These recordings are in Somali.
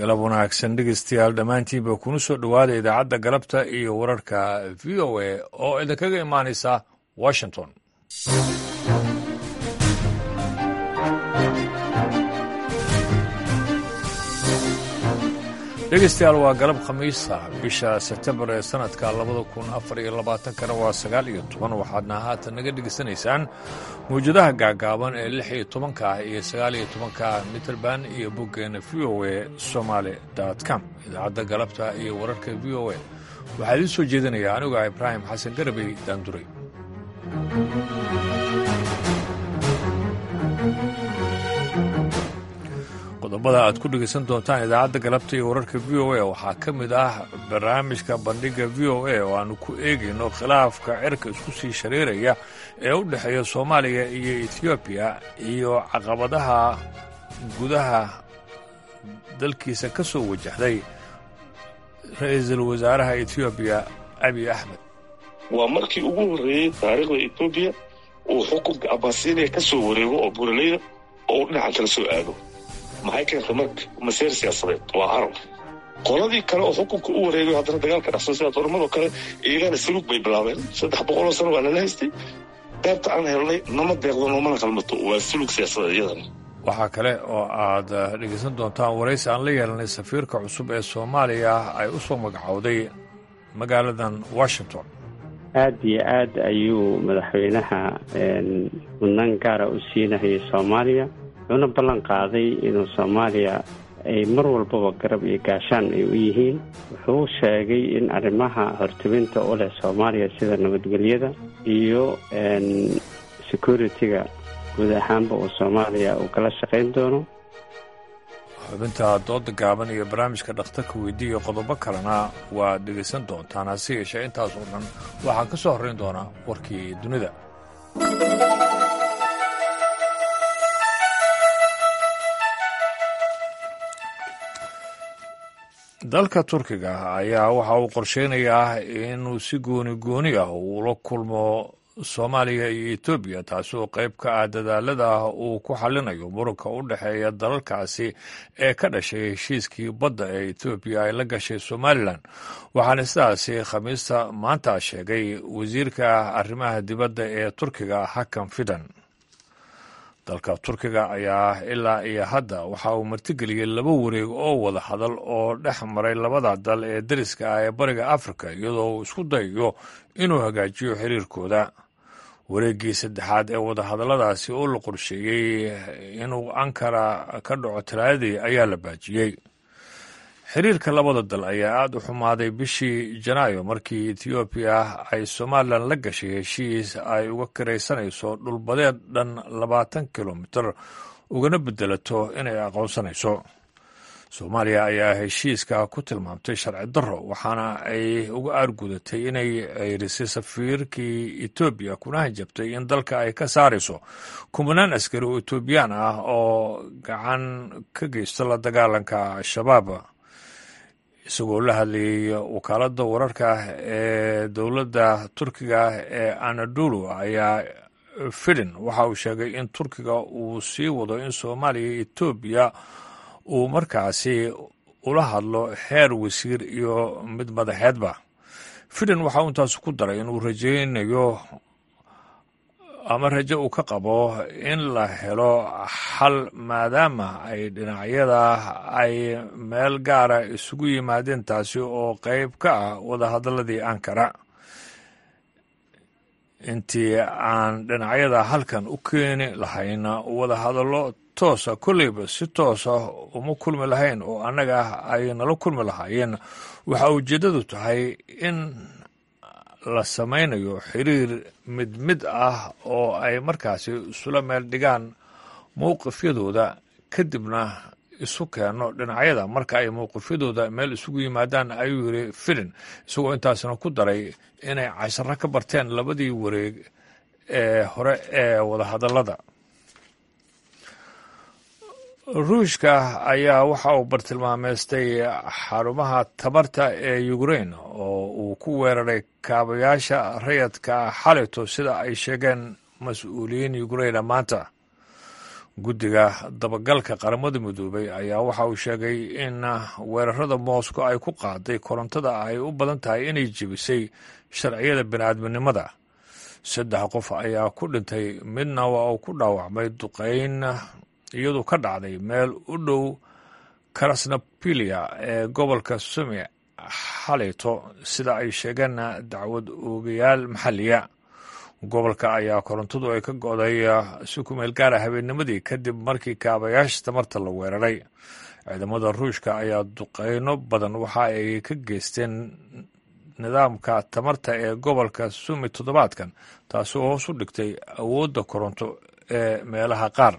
galab wanaagsan dhegeystayaal dhammaantiinba kuna soo dhowaada idaacadda galabta iyo wararka v o a oo idinkaga imaanaysa washington dhegeystayaal waa galab khamiisa bisha sebtembar ee sanadka labada kun afar iyo labaatankana waa sagaal iyo toban waxaadna haatan naga dhegeysanaysaan mawjadaha gaagaaban ee lix iyo tobanka ah iyo sagaal iyo tobanka mitrband iyo boggeena v o a somaali com idaacadda galabta iyo wararka v o a waxaa idiin soo jeedinaya anigu ah ibraahim xasan garabey daanduray qodobada aad ku dhegaysan doontaan idaacadda galabta iyo wararka v o a waxaa ka mid ah barnaamijka bandhigga v o a oo aanu ku eegayno khilaafka cirka isku sii shareeraya ee u dhexeeya soomaaliya iyo etoobiya iyo caqabadaha gudaha dalkiisa ka soo wajahday ra-iisul wasaaraha etoobiya abiy axmed waa markii ugu horreeyey taariikhda etoobiya uu xukunka abasiiniya ka soo wareego oo buraleyda oo uu dhinaca kala soo aado maxay keentay marka maseer siyaasadeed waa carab qoladii kale oo xukunka u wareegayo haddana dagaalka dhexso sida dooramadoo kale iyagana saluug bay bilaabeen saddex boqoloo sano waa lala haystay qaybta aan helnay nama deeqdo noomana qalmato waa saluug siyaasadeed iyadana waxaa kale oo aad dhegaysan doontaan waraysi aan la yeelanay safiirka cusub ee soomaaliya ay u soo magacowday magaaladan washington aad iyo aad ayuu madaxweynaha mudnaan gaara u siinahayay soomaaliya wuxuuna ballan qaaday inuu soomaaliya ay mar walbaba garab iyo gaashaan ay u yihiin wuxuu sheegay in arrimaha hortubinta u leh soomaaliya sida nabadgelyada iyo security-ga guud ahaanba uu soomaaliya uu kala shaqayn doono xubinta dooda gaaban iyo barnaamijka dhakhtarka weydii iyo qodobo kalena waad dhegaysan doontaan hase yeeshee intaas oo dhan waxaa ka soo horrayn doonaa warkii dunida dalka turkiga ayaa waxa uu qorsheynayaa inuu si gooni gooni ah uula kulmo soomaaliya iyo etoobiya taasi oo qayb ka ah dadaalada uu ku xallinayo muranka u dhexeeya dalalkaasi ee ka dhashay heshiiskii badda ee etoobiya ay la gashay somalilan waxaana sidaasi khamiista maanta sheegay wasiirka arrimaha dibadda ee turkiga hakan fidan dalka turkiga ayaa ilaa iyo hadda waxa uu martigeliyey laba wareeg oo wada hadal oo dhex maray labada dal ee dariska ah ee bariga afrika iyadoo uu isku dayayo inuu hagaajiyo xiriirkooda wareeggii saddexaad ee wadahadalladaasi oo la qorsheeyey inuu ankara ka dhaco talaadadii ayaa la baajiyey xiriirka labada dal ayaa aada u xumaaday bishii janaayo markii etoobiya ay somalilan la gashay heshiis ay uga kiraysanayso dhulbadeed dhan labaatan kilomitir ugana bedelato inay aqoonsanayso soomaaliya ayaa heshiiska ku tilmaamtay sharci darro waxaana ay uga aargudatay inay ceyrisay safiirkii etoobiya kuna hanjabtay in dalka ay ka saarayso kumanaan askari oo etoobiyaan ah oo gacan ka geysta la dagaalanka al-shabaab isagoo la hadlayay wakaaladda wararka ee dowladda turkiga ee anadolu ayaa fidin waxa uu sheegay in turkiga uu sii wado in soomaaliya iyo etoobiya uu markaasi ula hadlo heer wasiir iyo mid madaxeedba fidin waxa uu intaas ku daray inuu rajaynayo ama rajo uu ka qabo in la helo xal maadaama ay dhinacyada ay meel gaara isugu yimaadeen taasi oo qayb ka ah wadahadaladii ankara intii aan dhinacyada halkan u keeni lahayn wadahadallo toosa kolleyba si toosa uma kulmi lahayn oo annaga ay nala kulmi lahaayeen waxa ujeeddadu tahay in la samaynayo xiriir mid mid ah oo ay markaasi isula meel dhigaan mowqifyadooda kadibna isu keeno dhinacyada marka ay mowqifyadooda meel isugu yimaadaan ayuu yidhi filin isagoo intaasna ku daray inay casharo ka barteen labadii wareeg ee hore ee wadahadallada ruushka ayaa waxa uu bartilmaameystay xarumaha tabarta ee ukrain oo uu ku weeraray kaabayaasha rayadka xalito sida ay sheegeen mas-uuliyiin ukraina maanta guddiga dabagalka qaramada midoobay ayaa waxa uu sheegay in weerarada moscow ay ku qaaday korontada ay u badan tahay inay jebisay sharciyada bini'aadminimada saddex qof ayaa ku dhintay midna waa uu ku dhaawacmay duqeyn iyadu ka dhacday meel u dhow krasnapilia ee gobolka sumi xalayto sida ay sheegeen dacwad oogayaal maxalliya gobolka ayaa korontadu ay ka go'day si ku meel gaara habeennimadii kadib markii kaabayaasha tamarta la weeraray ciidamada ruushka ayaa duqeyno badan waxa ay ka geysteen nidaamka tamarta ee gobolka sumi toddobaadkan taasi oo hoos u dhigtay awoodda koronto ee meelaha qaar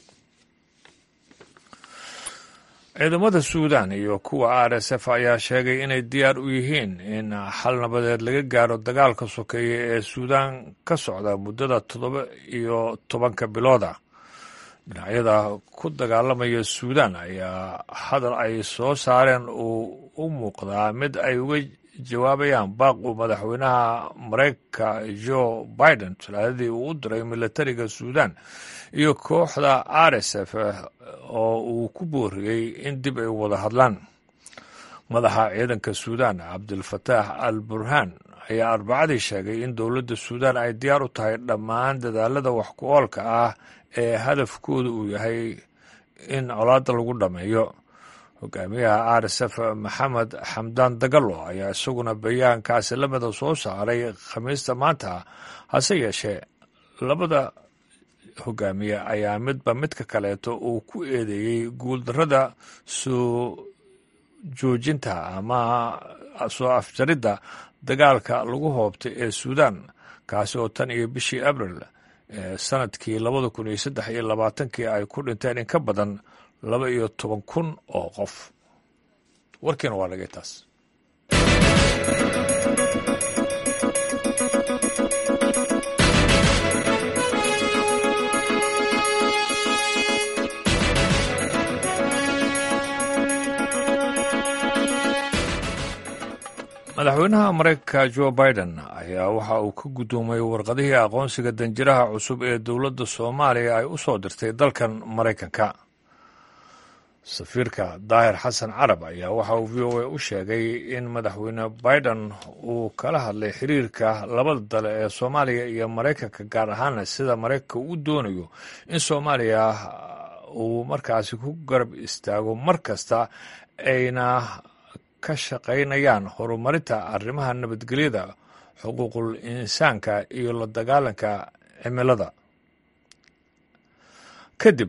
ciidamada suudan iyo kuwa r s f ayaa sheegay inay diyaar u yihiin in xal nabadeed laga gaaro dagaalka sokeeye ee suudan ka socda muddada toddoba iyo tobanka bilooda dhinacyada ku dagaalamaya suudan ayaa hadal ay soo saareen uu u muuqdaa mid ay uga jawaabayaan baaq uu madaxweynaha mareykanka joe biden talaadadii uu u diray militariga suudan iyo kooxda r s f oo uu ku booriyey in dib ay wada hadlaan madaxa ciidanka suudan cabdilfataax al burhaan ayaa arbacadii sheegay in dowladda suudan ay diyaar u tahay dhammaan dadaalada wax ku oolka ah ee hadafkooda uu yahay in colaadda lagu dhammeeyo hogaamiyaha r s f maxamed xamdaan dagalo ayaa isaguna bayaankaasi lamida soo saaray khamiista maanta hase yeeshee labada hogaamiye ayaa midba midka kaleeto uu ku eedeeyey guuldarrada soo joojinta ama soo afjaridda dagaalka lagu hoobtay ee suudan kaasi oo tan iyo bishii abril ee sanadkii labada kun iyo saddex iyo labaatankii ay ku dhinteen in ka badan laba iyo toban kun oo qof warkiina waa dhagay taas madaxweynaha mareykanka joe biden ayaa waxa uu ka guddoomay warqadihii aqoonsiga danjiraha cusub ee dowladda soomaaliya ay u soo dirtay dalkan maraykanka safiirka daahir xasan carab ayaa waxa uu v o a u sheegay in madaxweyne biden uu kala hadlay xiriirka labada dale ee soomaaliya iyo maraykanka gaar ahaana sida maraykanka uu doonayo in soomaaliya uu markaasi ku garab istaago mar kasta ayna ka shaqaynayaan horumarinta arrimaha nabadgelyada xuquuqul insaanka iyo la dagaalanka cimilada kadib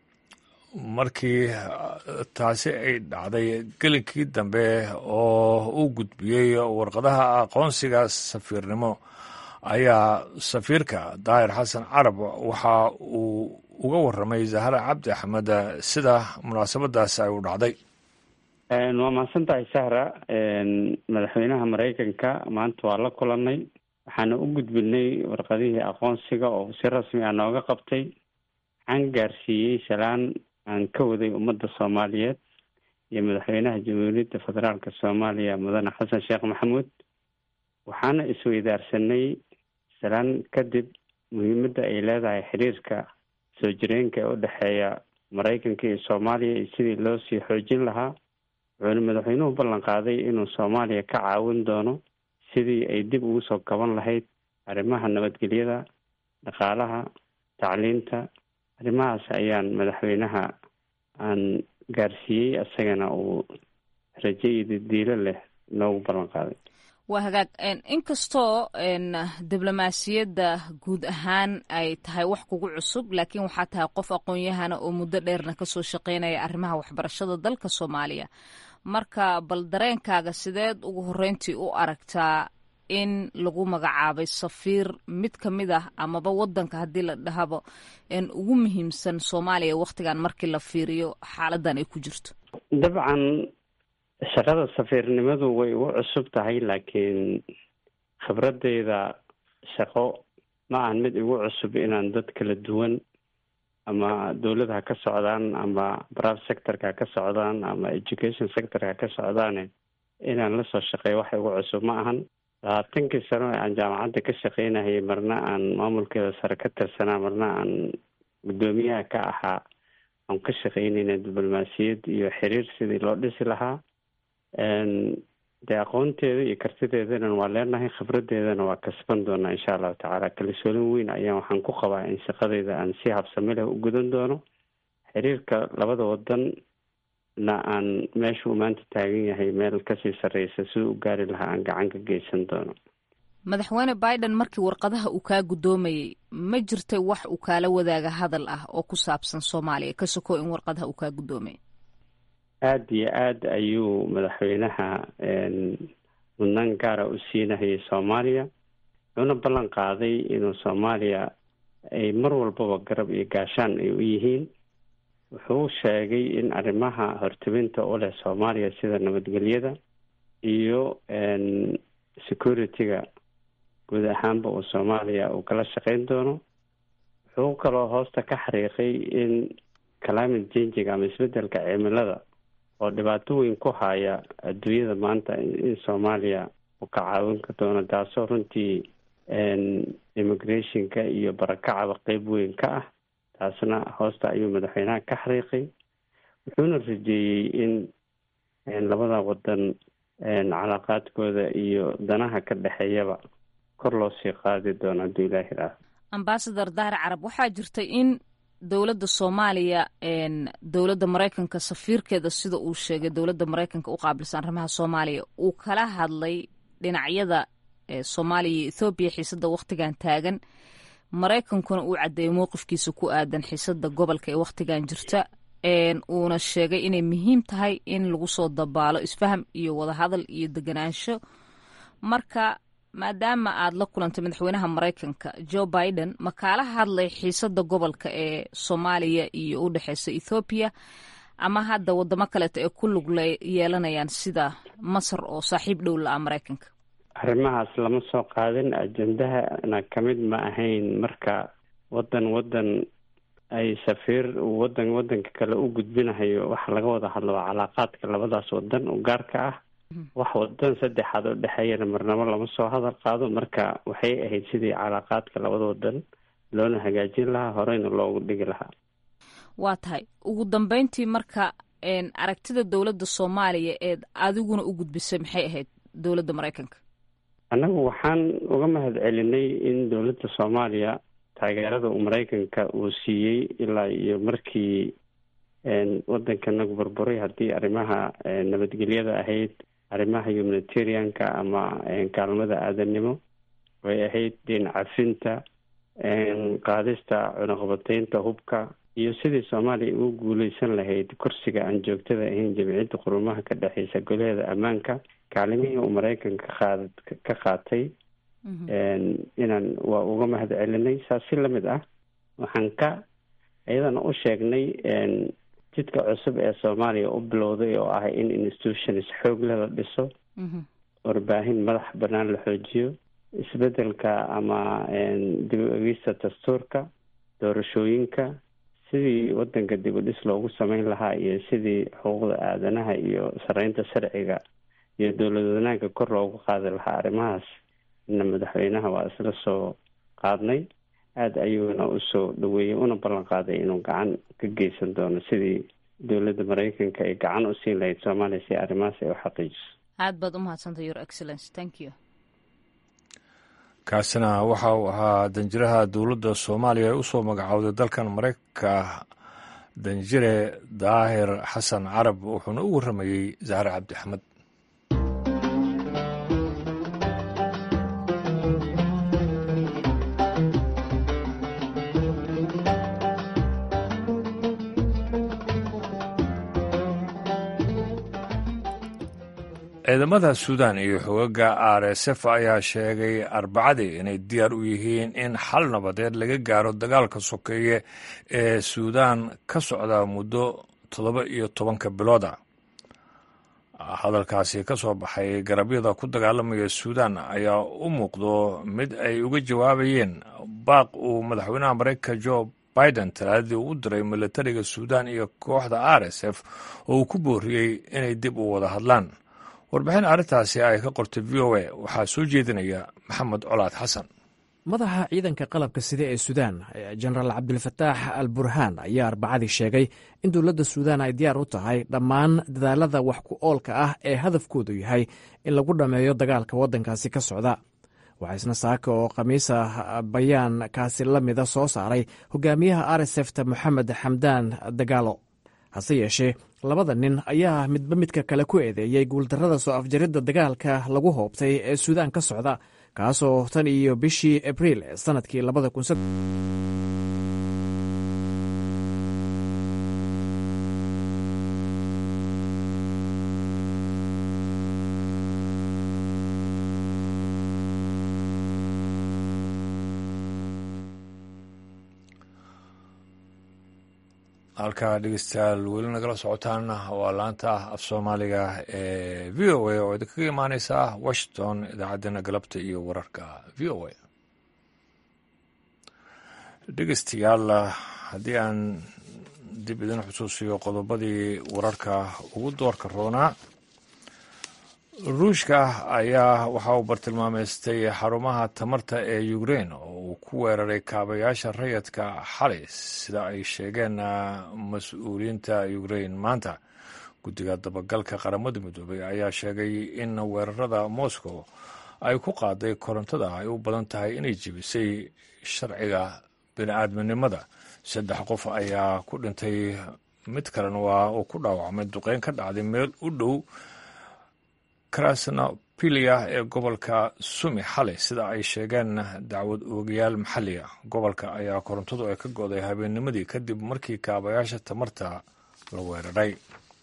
markii taasi ay dhacday gelinkii dambe oo u gudbiyey warqadaha aqoonsiga safiirnimo ayaa safiirka daahir xasan carab waxa uu uga warramay zahra cabdi axmed sida munaasabadaasi ay u dhacday waa mahadsan tahay sahra madaxweynaha maraykanka maanta waa la kulanay waxaana u gudbinay warqadihii aqoonsiga oo si rasmi ah nooga qabtay waxaan gaarsiiyey salaan aan ka waday ummadda soomaaliyeed iyo madaxweynaha jamhuuriyadda federaalka soomaaliya mudane xasan sheekh maxamuud waxaana isweydaarsanay salaan kadib muhiimadda ay leedahay xiriirka soo jireenka ee u dhexeeya maraykanka iyo soomaaliya iyo sidii loo sii xoojin lahaa wuxuuna madaxweynuhu ballan qaaday inuu soomaaliya ka caawin doono sidii ay dib ugu soo kaban lahayd arrimaha nabadgelyada dhaqaalaha tacliinta arrimahaas ayaan madaxweynaha aan gaarsiiyey isagana uu rajo iyo didiilo leh noogu ballan qaaday waa hagaag inkastoo diblomaasiyadda guud ahaan ay tahay wax kugu cusub laakiin waxaa tahay qof aqoon-yahana oo muddo dheerna kasoo shaqeynaya arrimaha waxbarashada dalka soomaaliya marka bal dareenkaaga sideed ugu horreyntii u aragtaa in lagu magacaabay safiir mid ka mid ah amaba wadanka haddii la dhahaba ugu muhiimsan soomaaliya wakhtigan markii la fiiriyo xaaladan ay ku jirto dabcan shaqada safiirnimadu way ugu cusub tahay laakiin khibradeyda shaqo ma ahan mid igu cusub inaan dad kala duwan ama dowlad ha ka socdaan ama private sectorka ha ka socdaan ama education sectorka ha ka socdaane inaan lasoo shaqeeyo wax igu cusub ma ahan labaatankii sano ee aan jaamacadda ka shaqeynahayay marna aan maamulkeeda sare ka tirsanaa marna aan guddoomiyaha ka ahaa aan ka shaqeynayna diblomaasiyad iyo xiriir sidii loo dhisi lahaa dee aqoonteeda iyo kartideedana waa leenahay khibradeedana waa kasban doonaa insha allahu tacaala kalsoolin weyn ayaan waxaan ku qabaa in shaqadeyda aan si habsami leh u gudan doono xiriirka labada wadan na aan meeshuu maanta taagan yahay meel kasii sarreysa siduu u gaari lahaa aan gacan ka geysan doono madaxweyne biden markii warqadaha uu kaa guddoomayey ma jirtay wax uu kaala wadaaga hadal ah oo ku saabsan soomaaliya ka soko in warqadaha uu kaa guddoomayay aada iyo aada ayuu madaxweynaha mudnaan gaara u siinahayay soomaaliya wuxuuna ballan qaaday inuu soomaaliya ay mar walbaba garab iyo gaashaan ay u yihiin wuxuu sheegay in arrimaha hortebinta u leh soomaaliya sida nabadgelyada iyo security-ga guud ahaanba uu soomaaliya uu kala shaqeyn doono wuxuu kaloo hoosta ka xariiqay in climate changiga ama isbedelka cimilada oo dhibaato weyn ku haya adduunyada maanta in soomaaliya uu ka caawin ka doono taasoo runtii immigrationka iyo barakacaba qeyb weyn ka ah taasna hoosta ayuu madaxweynaha ka xariiqay wuxuuna rajeeyey in labada wadan calaaqaadkooda iyo danaha ka dhexeeyaba kor loo sii qaadi doono hadduu ilaahi raaho ambasador dahir carab waxaa jirtay in dowladda soomaaliya dowladda maraykanka safiirkeeda sida uu sheegay dowladda maraykanka u qaabilsan arrimaha soomaaliya uu kala hadlay dhinacyada soomaaliya iyo ethoobiya xiisada wakhtigan taagan maraykankuna uu caddeeyay mowqifkiisa ku aadan xiisada gobolka ee wakhtigan jirta uuna sheegay inay muhiim tahay in lagu soo dabaalo isfaham iyo wadahadal iyo deganaansho marka maadaama aad la kulantay madaxweynaha maraykanka joe biden ma kaala hadlay xiisada gobolka ee soomaaliya iyo u dhexeysa ethoobiya ama hadda wadamo kaleeto ee ku lug yeelanayaan sida masar oo saaxiib dhow la-a maraykanka arrimahaas lama soo qaadin ajendahana kamid ma ahayn marka wadan wadan ay safiir wadan wadanka kale u gudbinahayo waxa laga wada hadlo waa calaaqaadka labadaas wadan u gaarka ah wax wadan saddexaad oo dhexeeyana marnabo lama soo hadal qaado marka waxay ahayd sidii calaaqaadka labada wadan loona hagaajin lahaa horeyna loogu dhigi lahaa waa tahay ugu dambeyntii marka aragtida dowladda soomaaliya eed adiguna u gudbisay maxay ahayd dowladda maraykanka annagu waxaan uga mahad celinay in dowladda soomaaliya taageerada uu maraykanka uu siiyey ilaa iyo markii wadankanagu burburay haddii arrimaha nabadgelyada ahayd arrimaha humanitarianka ama kaalmada aadanimo way ahayd deen cafinta qaadista cunaqabateynta hubka iyo sidii soomaaliya ugu guuleysan lahayd kursiga aan joogtada ahayn jamciyadda qurumaha ka dhexeysa golaheeda ammaanka kaalimihii uu maraykanka qaad ka qaatay inaan waa uga mahad celinay saas si lamid ah waxaan ka iyadana u sheegnay jidka cusub ee soomaaliya u bilowday oo ah in institutions xoog leh la dhiso warbaahin madax banaan la xoojiyo isbedelka ama dib u egista dastuurka doorashooyinka sidii wadanka dib u dhis loogu sameyn lahaa iyo sidii xuquuqda aadanaha iyo sareynta sharciga iyo dowlad wanaagga kor loogu qaadi lahaa arrimahaas na madaxweynaha waa isla soo qaadnay aada ayuuna usoo dhaweeyey una ballan qaaday inuu gacan ka geysan doono sidii dowladda maraykanka ay gacan u siin lahayd soomaaliya si arrimahaas ay u xaqiijiso aad baad umahadsantahy your excellence thank you kaasina waxa uu ahaa danjiraha dowladda soomaaliya ee usoo magacowday dalkan maraykanka danjire daahir xasan carab wuxuuna u warramayey zahre cabdi axmed ciidamada suudan iyo xogaga r s f ayaa sheegay arbacadii inay diyaar u yihiin in xal nabadeed laga gaaro dagaalka sokeeye ee suudan ka socda muddo toddoba iyo tobanka bilooda hadalkaasi ka soo baxay garabyada ku dagaalamaya suudan ayaa u muuqdo mid ay uga jawaabayeen baaq uu madaxweynaha maraykanka jo biden talaadadii u diray milatariga suudan iyo kooxda r s f oo uu ku booriyey inay dib u wada hadlaan warbixin arrintaasi ay ka qortay v o a waxaa soo jeedinaya maxamed colaad xasan madaxa ciidanka qalabka sida ee suudaan jenaraal cabdilfataax al burhaan ayaa arbacadii sheegay in dowladda suudaan ay diyaar u tahay dhammaan dadaalada wax ku oolka ah ee hadafkoodu yahay in lagu dhammeeyo dagaalka waddankaasi ka socda waxaa isna saaka oo khamiisa bayaan kaasi la mida soo saaray hogaamiyaha arsefta moxamed xamdaan dagaalo hase yeeshee labada nin ayaa midba midka kale ku eedeeyey guuldarrada soo afjaridda dagaalka lagu hoobtay ee suudaan ka socda kaasoo tan iyo bishii abriil sanadkii labada kun halkaa dhegeystayaal weli nagala socotaan waa laanta af soomaaliga ee v o a oo idinkaga imaaneysa washington idaacaddeenna galabta iyo wararka v o a dhegeystayaal haddii aan dib idin xusuusiyo qodobadii wararka ugu doorka roonaa ruushka ayaa waxa uu bartilmaameystay xarumaha tamarta ee ukrein oo uu ku weeraray kaabayaasha rayadka xalay sida ay sheegeen mas-uuliyiinta ukrein maanta guddiga dabagalka qaramada midoobay ayaa sheegay in weerarada moscow ay ku qaaday korontada ay u badan tahay inay jebisay sharciga bini-aadminimada saddex qof ayaa ku dhintay mid kalena waa uu ku dhaawacmay duqeyn ka dhacday meel u dhow krasnopilia ee gobolka sumi xalay sida ay sheegeen dacwad oogayaal maxalliga gobolka ayaa korontadu ay ka go'day habeennimadii kadib markii kaabayaasha tamarta la weeraray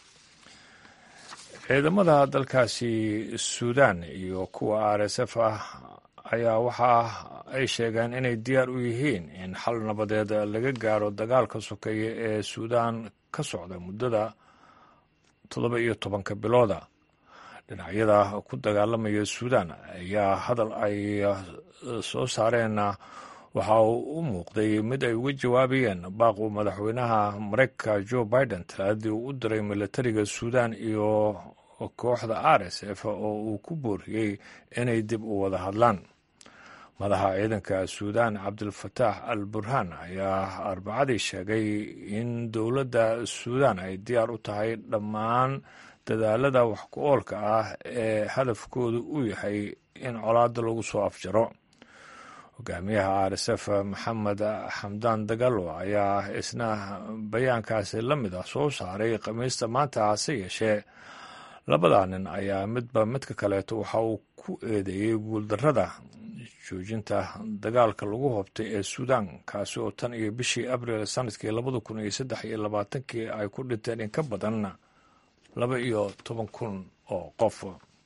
ciidamada dalkaasi suudan iyo kuwa r s f ah ayaa waxa ay sheegeen inay diyaar u yihiin in xal nabadeed laga gaaro dagaalka sokeeye ee suudan ka socda muddada toddoba iyo tobanka bilooda dhinacyada ku dagaalamaya suudan ayaa hadal ay soo saareen waxa uu u muuqday mid ay uga jawaabayeen baaq uu madaxweynaha mareykanka joe biden talaadii uu u diray milatariga suudan iyo kooxda r s f oo uu ku booriyey inay dib u wada hadlaan madaxa ciidanka suudan cabdilfataax al burhaan ayaa arbacadii sheegay in dowladda suudan ay diyaar u tahay dhammaan dadaalada wax ku oolka ah ee hadafkoodu uu yahay in colaada lagu soo afjaro hogaamiyaha r s f maxamed xamdaan dagalo ayaa isna bayaankaasi la mid ah soo saaray khamiista maanta hase yeeshee labadaa nin ayaa midba midka kaleeto waxa uu ku eedeeyey guuldarrada joojinta dagaalka lagu hoobtay ee suudan kaasi oo tan iyo bishii abril sanadkii labada kun iyo saddex iyo labaatankii ay ku dhinteen in ka badan laba iyo toban kun oo qof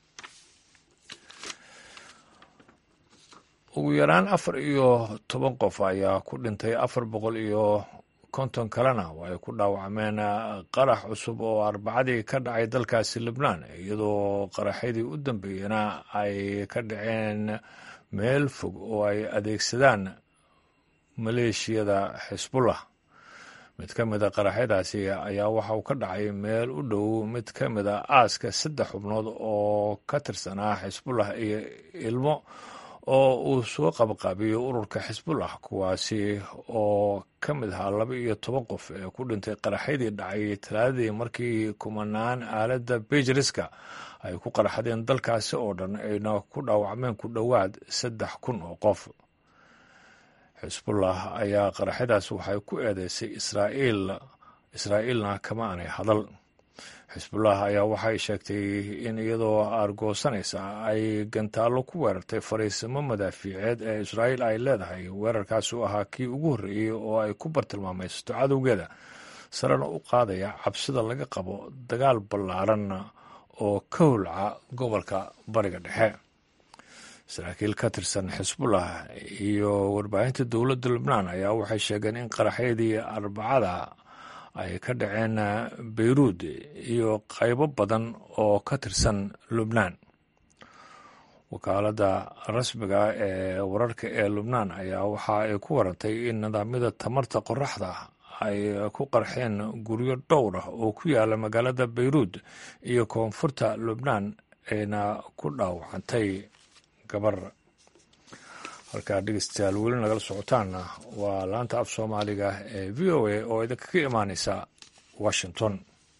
ugu yaraan afar iyo toban qof ayaa ku dhintay afar boqol iyo konton kalena oo ay ku dhaawacmeen qarax cusub oo arbacadii ka dhacay dalkaasi libnaan iyadoo qaraxyadii u dambeeyena ay ka dhaceen meel fog oo ay adeegsadaan maleeshiyada xisbullah mid ka mida qaraxyadaasi ayaa waxa uu ka dhacay meel u dhow mid ka mida aaska saddex xubnood oo ka tirsanaa xisbullah iyo ilmo oo uu soo qabqaabiyo ururka xisbullah kuwaasi oo ka mid ahaa laba iyo toban qof ee ku dhintay qaraxyadii dhacay talaadadii markii kumanaan aaladda bejiriska ay ku qaraxdeen dalkaasi oo dhan ayna ku dhaawacmeen ku dhowaad saddex kun oo qof xisbullah ayaa qaraxyadaas waxay ku eedeysay israa'iil israa'iilna kama aanay hadal xisbullah ayaa waxay sheegtay in iyadoo aargoosanaysa ay gantaallo ku weerartay fariisimo madaafiiceed ee israa'iil ay leedahay weerarkaasi u ahaa kii ugu horreeyey oo ay ku bartilmaamaysato cadowgeeda sarena u qaadaya cabsida laga qabo dagaal ballaaran oo ka holca gobolka bariga dhexe saraakiil ka tirsan xisbullah iyo warbaahinta dowladda lubnaan ayaa waxay sheegeen in qaraxyadii arbacada ay ka dhaceen beyruud iyo qaybo badan oo ka tirsan lubnaan wakaaladda rasmiga ee wararka ee lubnaan ayaa waxa ay ku warantay in nidaamyada tamarta qoraxda ay ku qarxeen guryo dhowr ah oo ku yaala magaalada beyruud iyo koonfurta lubnaan ayna ku dhaawacantay gabar halkaa dhegeystayaal weli nagala socotaanna waa laanta af soomaaliga ee v o a oo idinka ka imaaneysa washington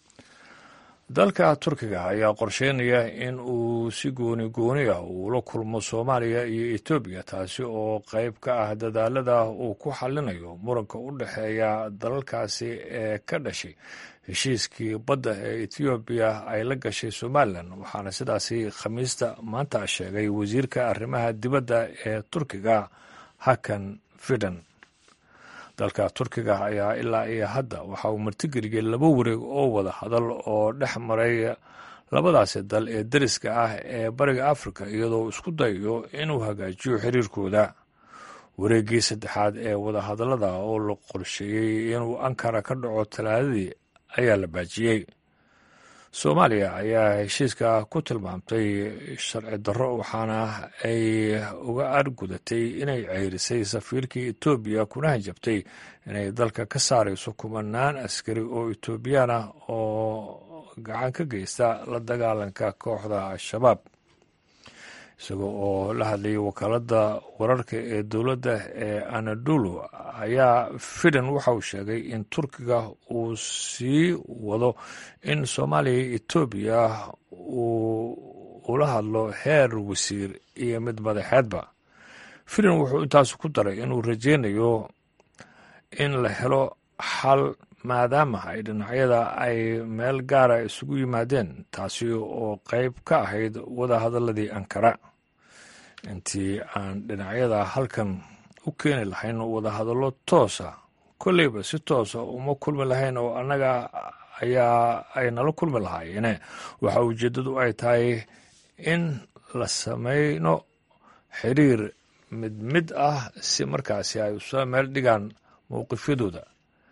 dalka turkiga ayaa qorsheynaya in uu si gooni gooni ah uula kulmo soomaaliya iyo etoobiya taasi oo qeyb ka ah dadaalada uu ku xallinayo muranka u dhexeeya dalalkaasi ee ka dhashay heshiiskii badda ee etoobiya ay la gashay somalilan waxaana sidaasi khamiista maanta sheegay wasiirka arrimaha dibadda ee turkiga hakan fidan dalka turkiga ayaa ilaa iyo hadda waxa uu martigeliyey laba wareeg oo wada hadal oo dhex maray labadaasi dal ee deriska ah ee bariga afrika iyadoo isku dayayo inuu hagaajiyo xiriirkooda wareeggii saddexaad ee wadahadallada oo la qorsheeyey inuu ankara ka dhaco talaadadii ayaa la baajiyey soomaaliya ayaa heshiiska ku tilmaamtay sharci darro waxaana ay uga argudatay inay ceyrisay safiirkii etoobiya kuna hanjabtay inay dalka ka saarayso kumanaan askari oo etoobiyaan ah oo gacan ka geysta la dagaalanka kooxda al-shabaab isaga oo la hadlayay wakaaladda wararka ee dowladda ee anadolu ayaa fidan waxa uu sheegay in turkiga uu sii wado in soomaaliya iyo etoobiya uu ula hadlo heer wasiir iyo mid madaxeedba fidan wuxuu intaas ku daray inuu rajeynayo in la helo xal maadaama ay dhinacyada ay meel gaara isugu yimaadeen taasi oo qeyb ka ahayd wadahadaladii ankara intii aan dhinacyada halkan u keeni lahayn wadahadallo toosa kolleyba si toosa uma kulmi lahayn oo annaga ayaa ay nala kulmi lahaayeene waxa ujeeddadu ay tahay in la sameyno xiriir mid mid ah si markaasi ay usoo meel dhigaan mowqifyadooda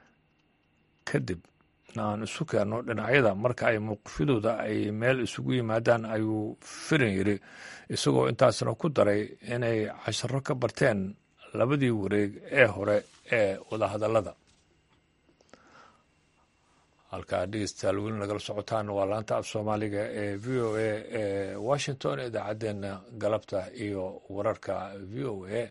kadib aan isu keenno dhinacyada marka ay mowqifyadooda ay meel isugu yimaadaan ayuu firin yidri isagoo intaasna ku daray inay casharo ka barteen labadii wareeg ee hore ee wadahadallada halkaa dhegeystayaal weli nagala socotaan waa laanta af soomaaliga ee v o a ee washington idaacaddeenna galabta iyo wararka v o a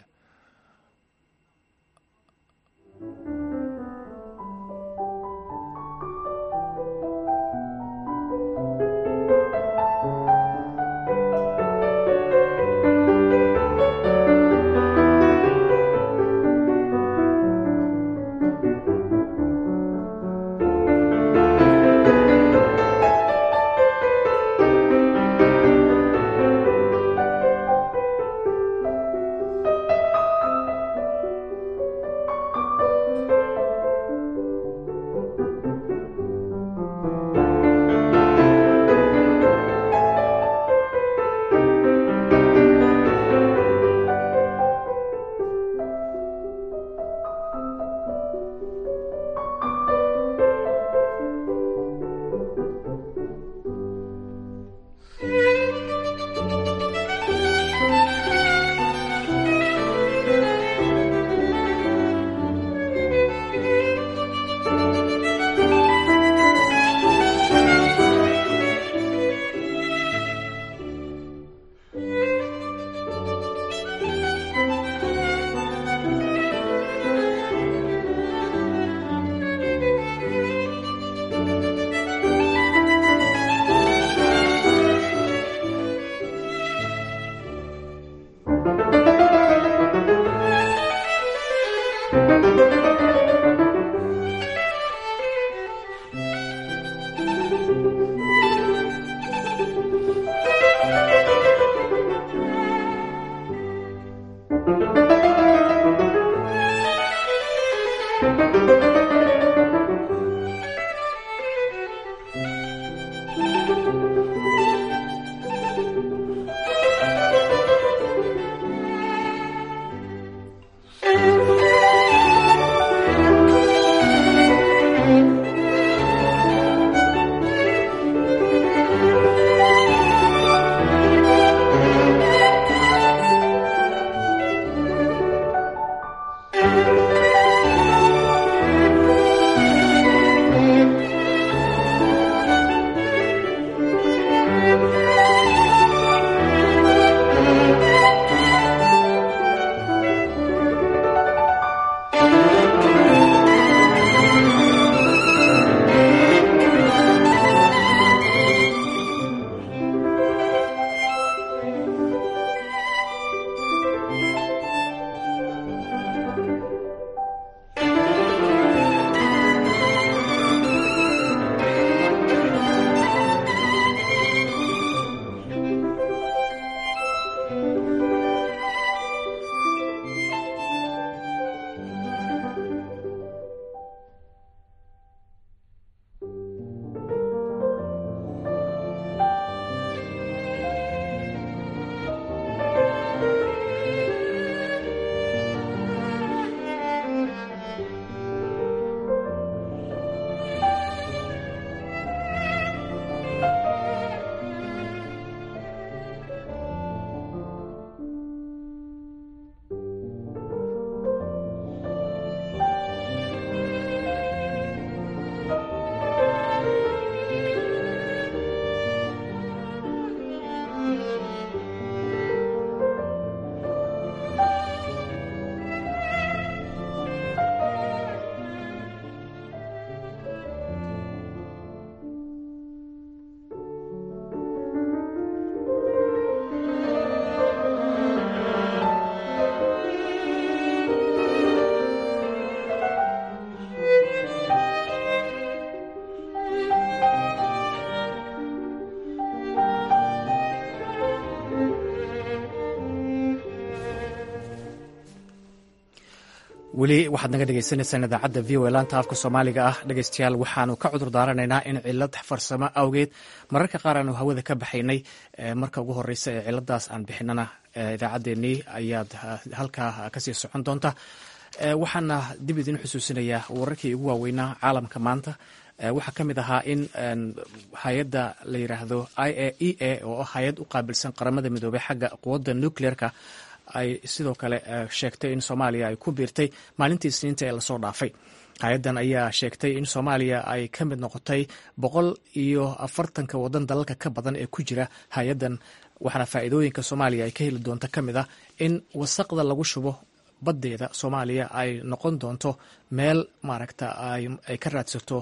weli waxaad naga dhegeysaneysaan idaacadda v o e laanta afka soomaaliga ah dhegeystayaal waxaanu ka cudur daaranaynaa in cilad farsamo awgeed mararka qaar aanu hawada ka baxaynay marka ugu horeysa ee ciladaas aan bixinana idaacaddeenii ayaad halkaa kasii socon doonta waxaana dib idin xusuusinayaa wararkii ugu waaweynaa caalamka maanta waxaa ka mid ahaa in hay-adda la yiraahdo i a e a oo hay-ad u qaabilsan qaramada midoobey xagga quwadda nucleerka ay sidoo kale sheegtay in soomaaliya ay ku biirtay maalintii isniinta ee lasoo dhaafay hay-addan ayaa sheegtay in soomaaliya ay ka mid noqotay boqol iyo afartanka wadan dalalka ka badan ee ku jira hay-addan waxaana faa'iidooyinka soomaaliya ay ka heli doonto ka mid ah in wasaqda lagu shubo baddeeda soomaaliya ay noqon doonto meel maaragta ay ka raadsato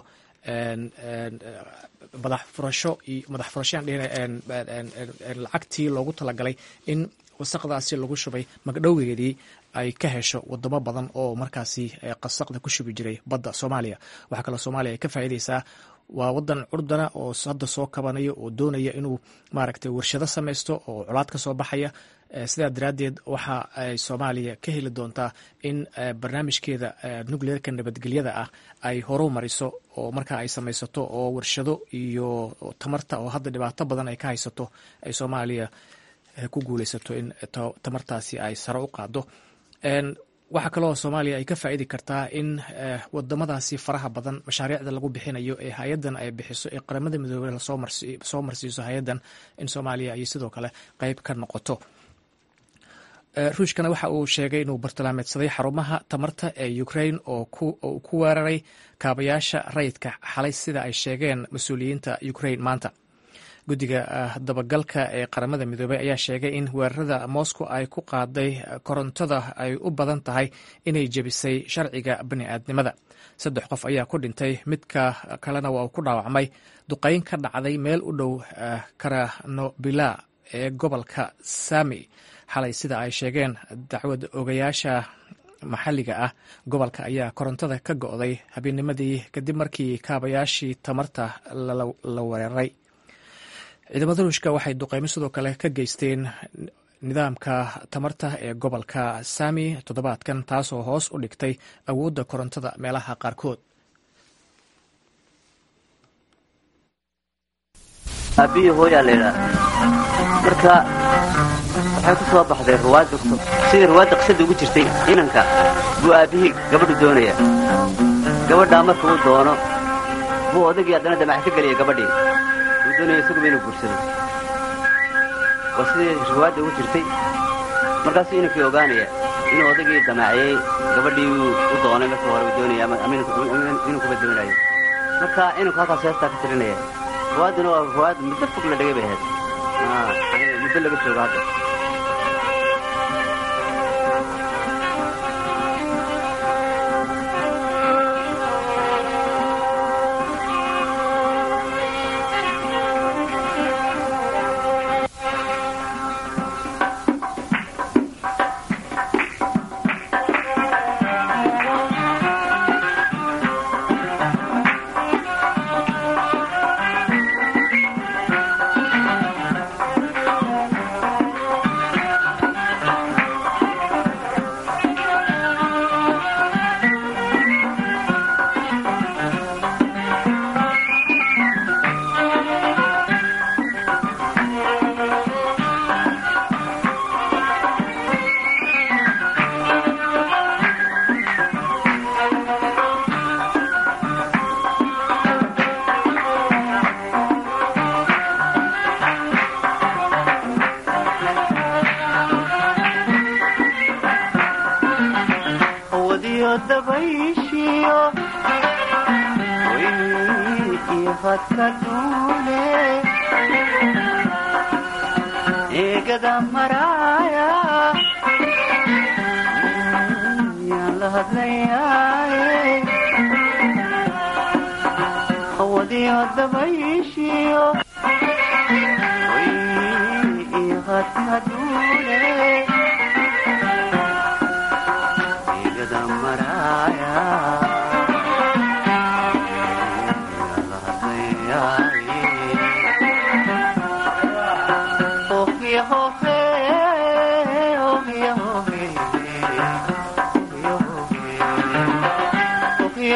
madax furasho iyo madax furashoan lacagtii loogu talagalay in wasaqdaasi lagu shubay magdhoweedii ay ka hesho wadamo badan oo markaasi qasaqda ku shubi jiray badda soomaaliya waxaa kaloo soomaaliya ay ka faa'iideysaa waa wadan curdana oo hadda soo kabanaya oo doonaya inuu maaragtay warshado samaysto oo colaad ka soo baxaya sidaa daraaddeed waxa ay soomaaliya ka heli doontaa in barnaamijkeeda nucleerka nabadgelyada ah ay horu mariso oo markaa ay samaysato oo warshado iyo tamarta oo hadda dhibaato badan ay ka haysato ay soomaaliya ku guuleysato in tamartaasi ay sare u qaado waxaa kaloo soomaaliya ay ka faa'idi kartaa in wadamadaasi faraha badan mashaariicda lagu bixinayo ee hay-addan ay bixiso ee qaramada midoobey lasoo marsiiso hay-addan in soomaaliya ay sidoo kale qeyb ka noqoto ruushkana waxa uu sheegay inuu bartilmaameedsaday xarumaha tamarta ee ukraine oo ku weeraray kaabayaasha rayidka xalay sida ay sheegeen mas-uuliyiinta ukraine maanta guddiga dabagalka ee qaramada midoobey ayaa sheegay in weerarada moscow ay ku qaaday korontada ay u badan tahay inay jebisay sharciga bani'aadnimada saddex qof ayaa ku dhintay midka kalena waa uu ku dhaawacmay duqeyn ka dhacday meel u dhow karanobila ee gobolka sami xalay sida ay sheegeen dacwad ogayaasha maxalliga ah gobolka ayaa korontada ka go'day habeennimadii kadib markii kaabayaashii tamarta la weeraray ciidamada ruushka waxay duqeymo sidoo kale ka geysteen nidaamka tamarta ee gobolka sami toddobaadkan taasoo hoos u dhigtay awoodda korontada meelaha qaarkood aabbihi hooyaa la ydhaha marka waxay ku soo baxday ruwaad dogto sidii ruwaadda qisada ugu jirtay inanka buu aabbihii gabadhu doonaya gabadhaa marka uu doono buu odagii haddana damac ka geliya gabadhii uu doonaya isaguba inuu guursado waa sidii ruwaadda ugu jirtay markaasuu inankii ogaanaya inuu odagii damaaciyey gabadhii u doonay marka hore uu doonaya ama inankuba doonayo marka inanku halkaas heestaa ka tirinaya ruwaadduna waa ruwaad muddo fog la dhegay bay ahayd muddo laga joogo hadda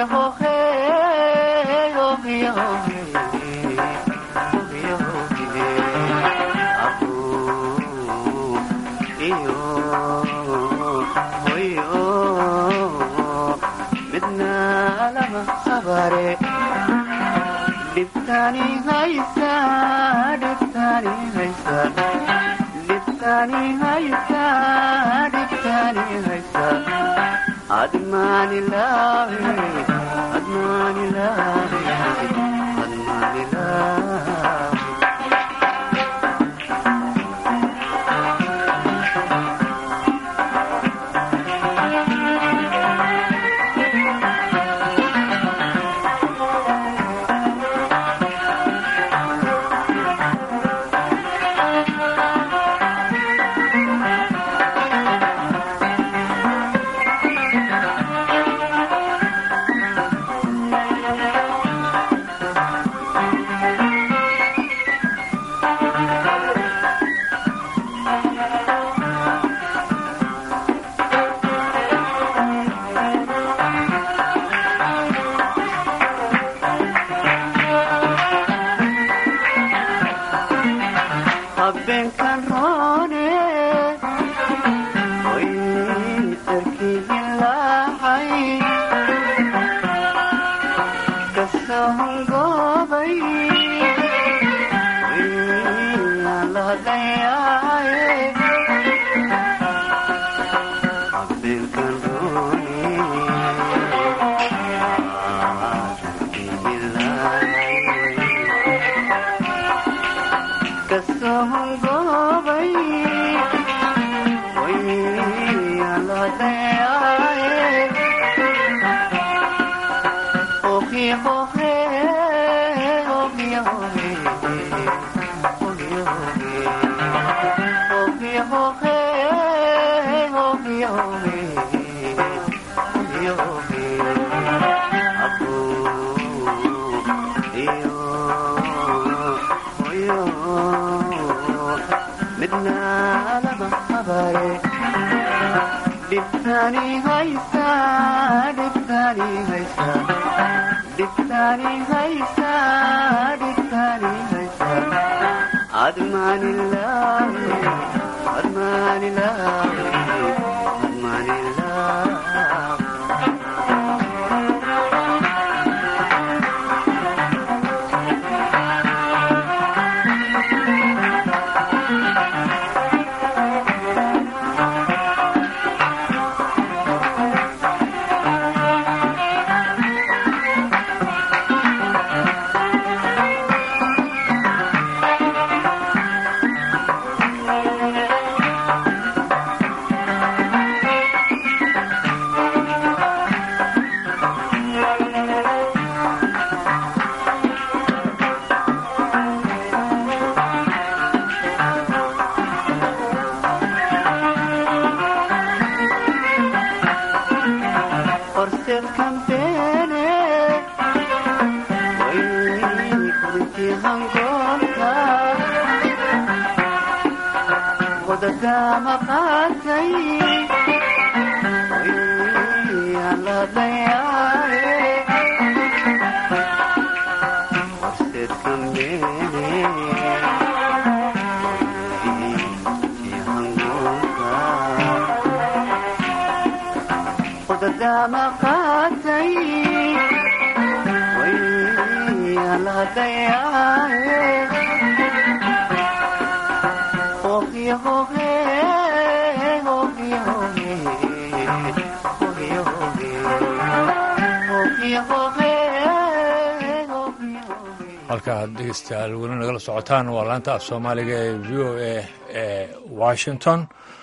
halkaad dhegeystayaal weli nagala socotaan waa laanta af soomaaliga ee v o a ee washington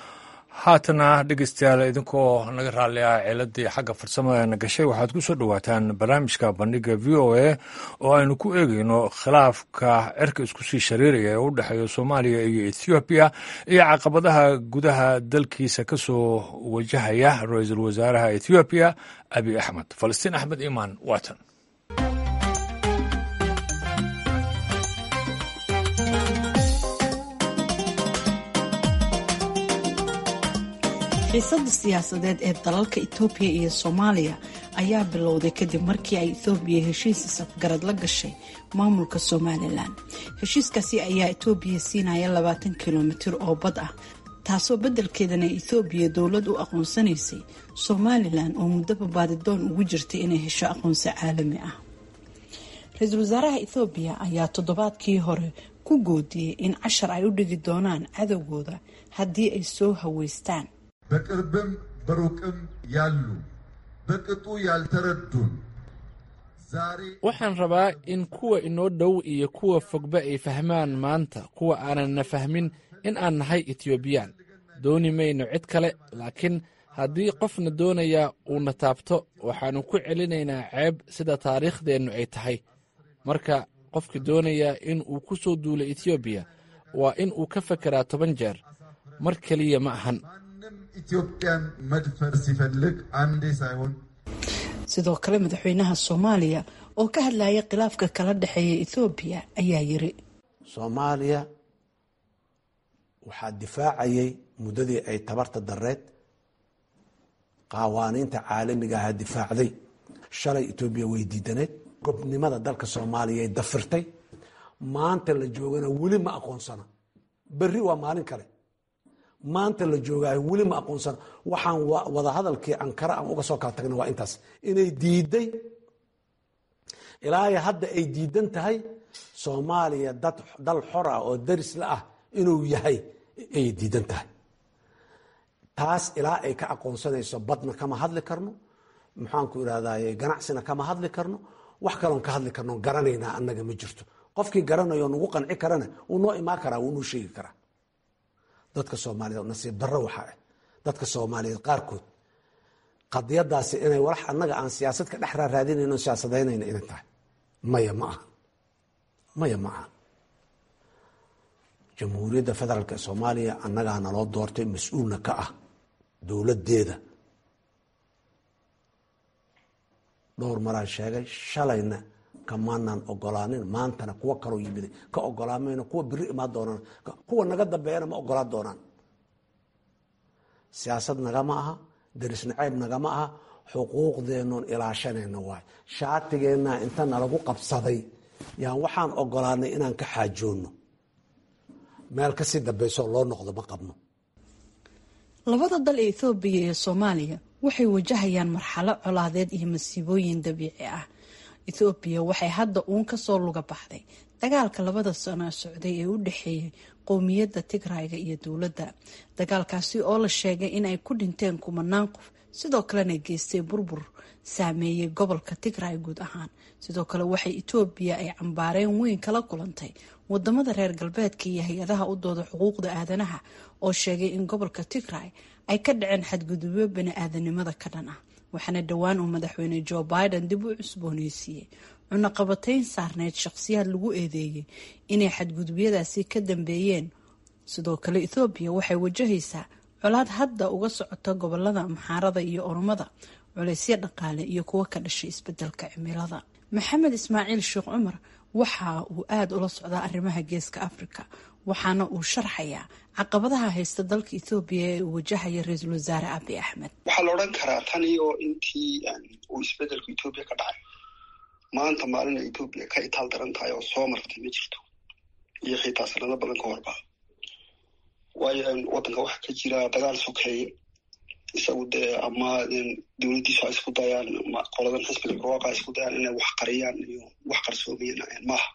haatana dhegeystayaal idinkoo naga raalli ah ciladii xagga farsamada na gashay waxaad ku soo dhowaataan barnaamijka bandhiga v o a oo aynu ku eegeyno khilaafka cirka isku sii shariiraya ee u dhexeeya soomaaliya iyo ethoobiya iyo caqabadaha gudaha dalkiisa ka soo wajahaya ra-iisul wasaaraha ethoobiya abiy axmed falastiin axmed imaan waatan xiisada siyaasadeed ee dalalka itoobiya iyo soomaaliya ayaa bilowday kadib markii ay ethoobiya heshiis isafgarad la gashay maamulka somalilan heshiiskaasi ayaa etoobiya siinaya labaatan kilomitir oo bad ah taasoo beddelkeedana ethoobiya dowlad u aqoonsanaysay somalilan oo muddaba baadidoon ugu jirtay inay hesho aqoonsi caalami ah ra-iisul wasaaraha ethoobiya ayaa toddobaadkii hore ku goodiyey in cashar ay u dhigi doonaan cadowgooda haddii ay soo haweystaan በቅርብም በሩቅም ያሉ በቅጡ ያልተረዱን ዛሬ waxaan rabaa in kuwa inoo dhow iyo kuwa fogba ay fahmaan maanta kuwa aananna fahmin in aan nahay etiobiyaan dooni mayno cid kale laakiin haddii qofna doonayaa uuna taabto waxaannu ku celinaynaa ceeb sida taariikhdeennu ay tahay marka qofka doonayaa in uu ku soo duulo etoobiya waa in uu ka fekeraa toban jeer mar keliya ma ahan ኢትዮጵያን መድፈር ሲፈልግ አንዴ ሳይሆን sidoo kale madaxweynaha soomaaliya oo ka hadlaya khilaafka kala dhexeeya ethoobiya ayaa yiri soomaaliya waxaa difaacayay muddadii ay tabarta dareed qawaaniinta caalamiga aha difaacday shalay etoobiya way diidaneed gobnimada dalka soomaaliya ay dafirtay maanta la joogana weli ma aqoonsana berri waa maalin kale maanta la joogaayo weli ma aqoonsana waxaan wadahadalkii ankara aan uga soo kala tagna waa intaas inay diiday ilaahay hadda ay diidan tahay soomaaliya dad dal xor ah oo darisla ah inuu yahay ayay diidan tahay taas ilaa ay ka aqoonsanayso badna kama hadli karno maxaanku irahdaye ganacsina kama hadli karno wax kaloon ka hadli karno garanaynaa annaga ma jirto qofkii garanayo nagu qanci karana wuu noo imaan karaa wuu noo sheegi karaa dadka soomaaliyeed nasiib darro waxaa ah dadka soomaaliyeed qaarkood qadiyadaasi inay walax annaga aan siyaasad ka dhex raaraadinayno siyaasadeynayna inay tahay maya ma aha maya ma aha jamhuuriyadda federaalk ee soomaaliya annagaa naloo doortay mas-uulna ka ah dowladdeeda dhowr maraan sheegay shalayna kamaanaan ogolaanin maantana kuwo kaloo yimid ka ogolaamayno kuwa biri imaan doonaan kuwa naga dambeeyana ma ogolaan doonaan siyaasad nagama aha daris nacayb nagama aha xuquuqdeennoon ilaashanayna waay shaatigeenna inta nalagu qabsaday yaan waxaan ogolaanay inaan ka xaajoonno meel kasii dambeysoo loo noqdo ma qabno labada dal ee ethoobiya iyo soomaaliya waxay wajahayaan marxalo colaadeed iyo masiibooyin dabiici ah ethoobiya waxay hadda uun kasoo luga baxday dagaalka labada sano socday ee u dhexeeyay qowmiyadda tigrayga iyo dowladda dagaalkaasi oo la sheegay in ay ku dhinteen kumanaan qof sidoo kalena geystay burbur saameeyey gobolka tigray guud ahaan sidoo kale waxay etoobiya ay cambaareen weyn kala kulantay wadamada reer galbeedka iyo hay-adaha u dooda xuquuqda aadanaha oo sheegay in gobolka tigray ay ka dhaceen xadgudubyo bani-aadanimada ka dhan ah waxaana dhowaan uu madaxweyne joe biden dib u cusbooneysiiyey cunaqabatayn saarneyd shaqhsiyaad lagu eedeeyey inay xadgudubyadaasi ka dambeeyeen sidoo kale ethoobiya waxay wajahaysaa colaad hadda uga socota gobolada maxaarada iyo oromada culeysyo dhaqaale iyo kuwo ka dhashay isbedelka cimilada maxamed ismaaciil sheekh cumar waxa uu aada ula socdaa arrimaha geeska afrika waxaana uu sharxayaa caqabadaha haysta dalka ethoobiya ee uu wajahaya ra-iisul wasaare abi axmed waxaa la odhan karaa tan iyo intii uu isbedelku etoobiya ka dhacay maanta maalina etoobiya ka itaal daran tahay oo soo martay ma jirto iyo xitaa sanado badan ka horba waayo waddanka waxaa ka jira dagaal sokeeye isagu dee ama dowladdiisu ay isku dayaan ama qoladan xisbiga barwaaqa ay isku dayaan inay wax qariyaan iyo wax qarsoomayaan maaha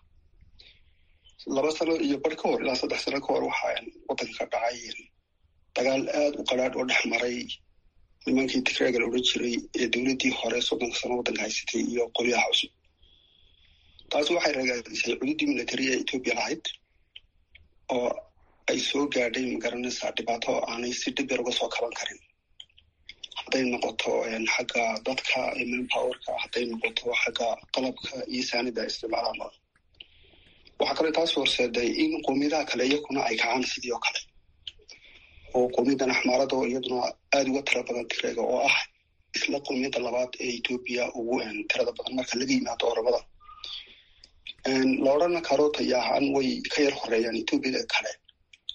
laba sano iyo bar ka hor ilaa saddex sano ka hor waxaa waddanka ka dhacay dagaal aada u qadhaadh oo dhex maray nimankii tigraaga la odhan jiray ee dowladdii hore soddonka sano waddanka haysatay iyo qolyaha cusub taasi waxay ragaadisay cududii military ee etoobiya lahayd oo ay soo gaadhay magaranaysaa dhibaato aanay si dhib yar uga soo kaban karin hadday noqoto xagga dadka manpowerka hadday noqoto xagga qalabka iyo saanida isticmaalama waxaa kale taas horseeday in qoomiyadaha kale iyakuna ay kacaan sidii oo kale oo qowmiyadan axmaarada oo iyaduna aada uga tira badan tireega oo ah isla qowmiyadda labaad ee etoobiya ugu tirada badan marka laga yimaado oromada la odhan karo taya ahaan way ka yar horeeyaan etoobiyada kale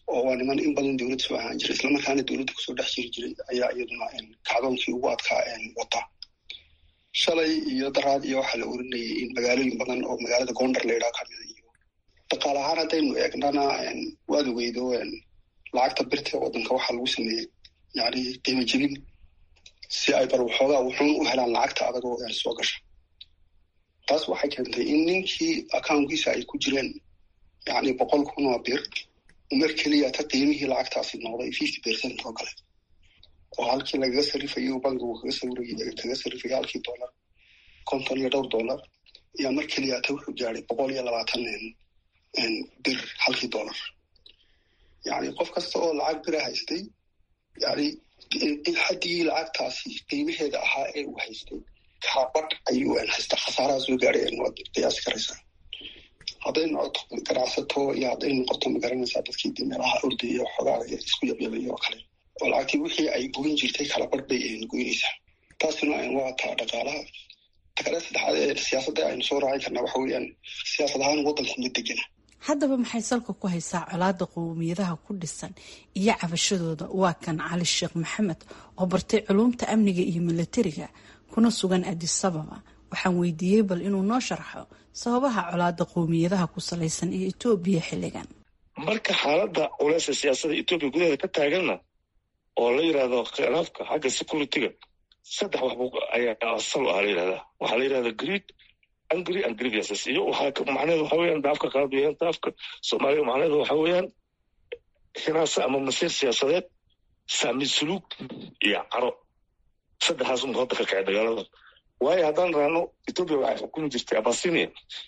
oo waa niman in badan dowladda soo ahaan jiray islamarkaana dowladda kusoo dhex jiri jiray ayaa iyaduna kacdoonkii ugu adkaa wata shalay iyo daraad iyo waxaa la oranayay in magaalooyin badan oo magaalada gondar la yidhaha kamida iyo dhaqaale ahaan haddaynu eegnana waad ogeydo lacagta birta waddanka waxaa lagu sameeyey yani qiimo jebin si ay bar waxoogaa wuxuun u helaan lacagta adagoo soo gasha taas waxay keentay in ninkii accounkiisa ay ku jireen yani boqol kun oo bir mar keliya ta qiimihii lacagtaasi noqday fifty percent oo kale oo halkii lagaga sarifayo bankigu kaga sawirayay kaga sarifaya halkii dollar konton iyo dhowr dollar ayaa mar keliya ta wuxuu gaadhay boqol iyo labaatan bir halkii dollar yani qof kasta oo lacag bira haystay yani xadigii lacagtaasi qiimaheeda ahaa ee uu haystay kaabadh ayuu haysta khasaaraha soo gaadhay waad qiyaasi karaysaa hadday noqoto ganacsato iyo hadday noqoto magaranaysaa dadkii de meelaha ordaya xoogaa isku yabyabaya oo kale oo lacagtii wixii ay goyn jirtay kala badh bay goynaysaa taasina waa taa dhaqaalaha takale saddexaad ee siyaasadda aynu soo raacin karnaa waxa weeyaan siyaasad ahaan waddanku ma degena haddaba maxay salka ku haysaa colaada qowmiyadaha ku dhisan iyo cabashadooda waa kan cali sheekh maxamed oo bartay culuumta amniga iyo milatariga kuna sugan adisababa waxaan weydiiyey bal inuu noo sharxo sababaha colaada qowmiyadaha ku salaysan ee etoobiya xilligan marka xaaladda culeysa siyaasada etoobiya gudaheeda ka taaganna oo la yidhaahdo khilaafka xagga security-ga saddex waxbu ayaa asal ah la yidhahdaa waxaa la yidhahda greed angry and grievances iyo waxaa macnaheedu waxa weeyaan daafka qalabiyan daafka soomaaliya macnaheedu waxa weeyaan hinaasa ama masiir siyaasadeed saami suluug iyo caro saddexdaas unba hadda ka kacay dagaalada waayo haddaan raano etoobiya waxay xukumi jirtay abasinia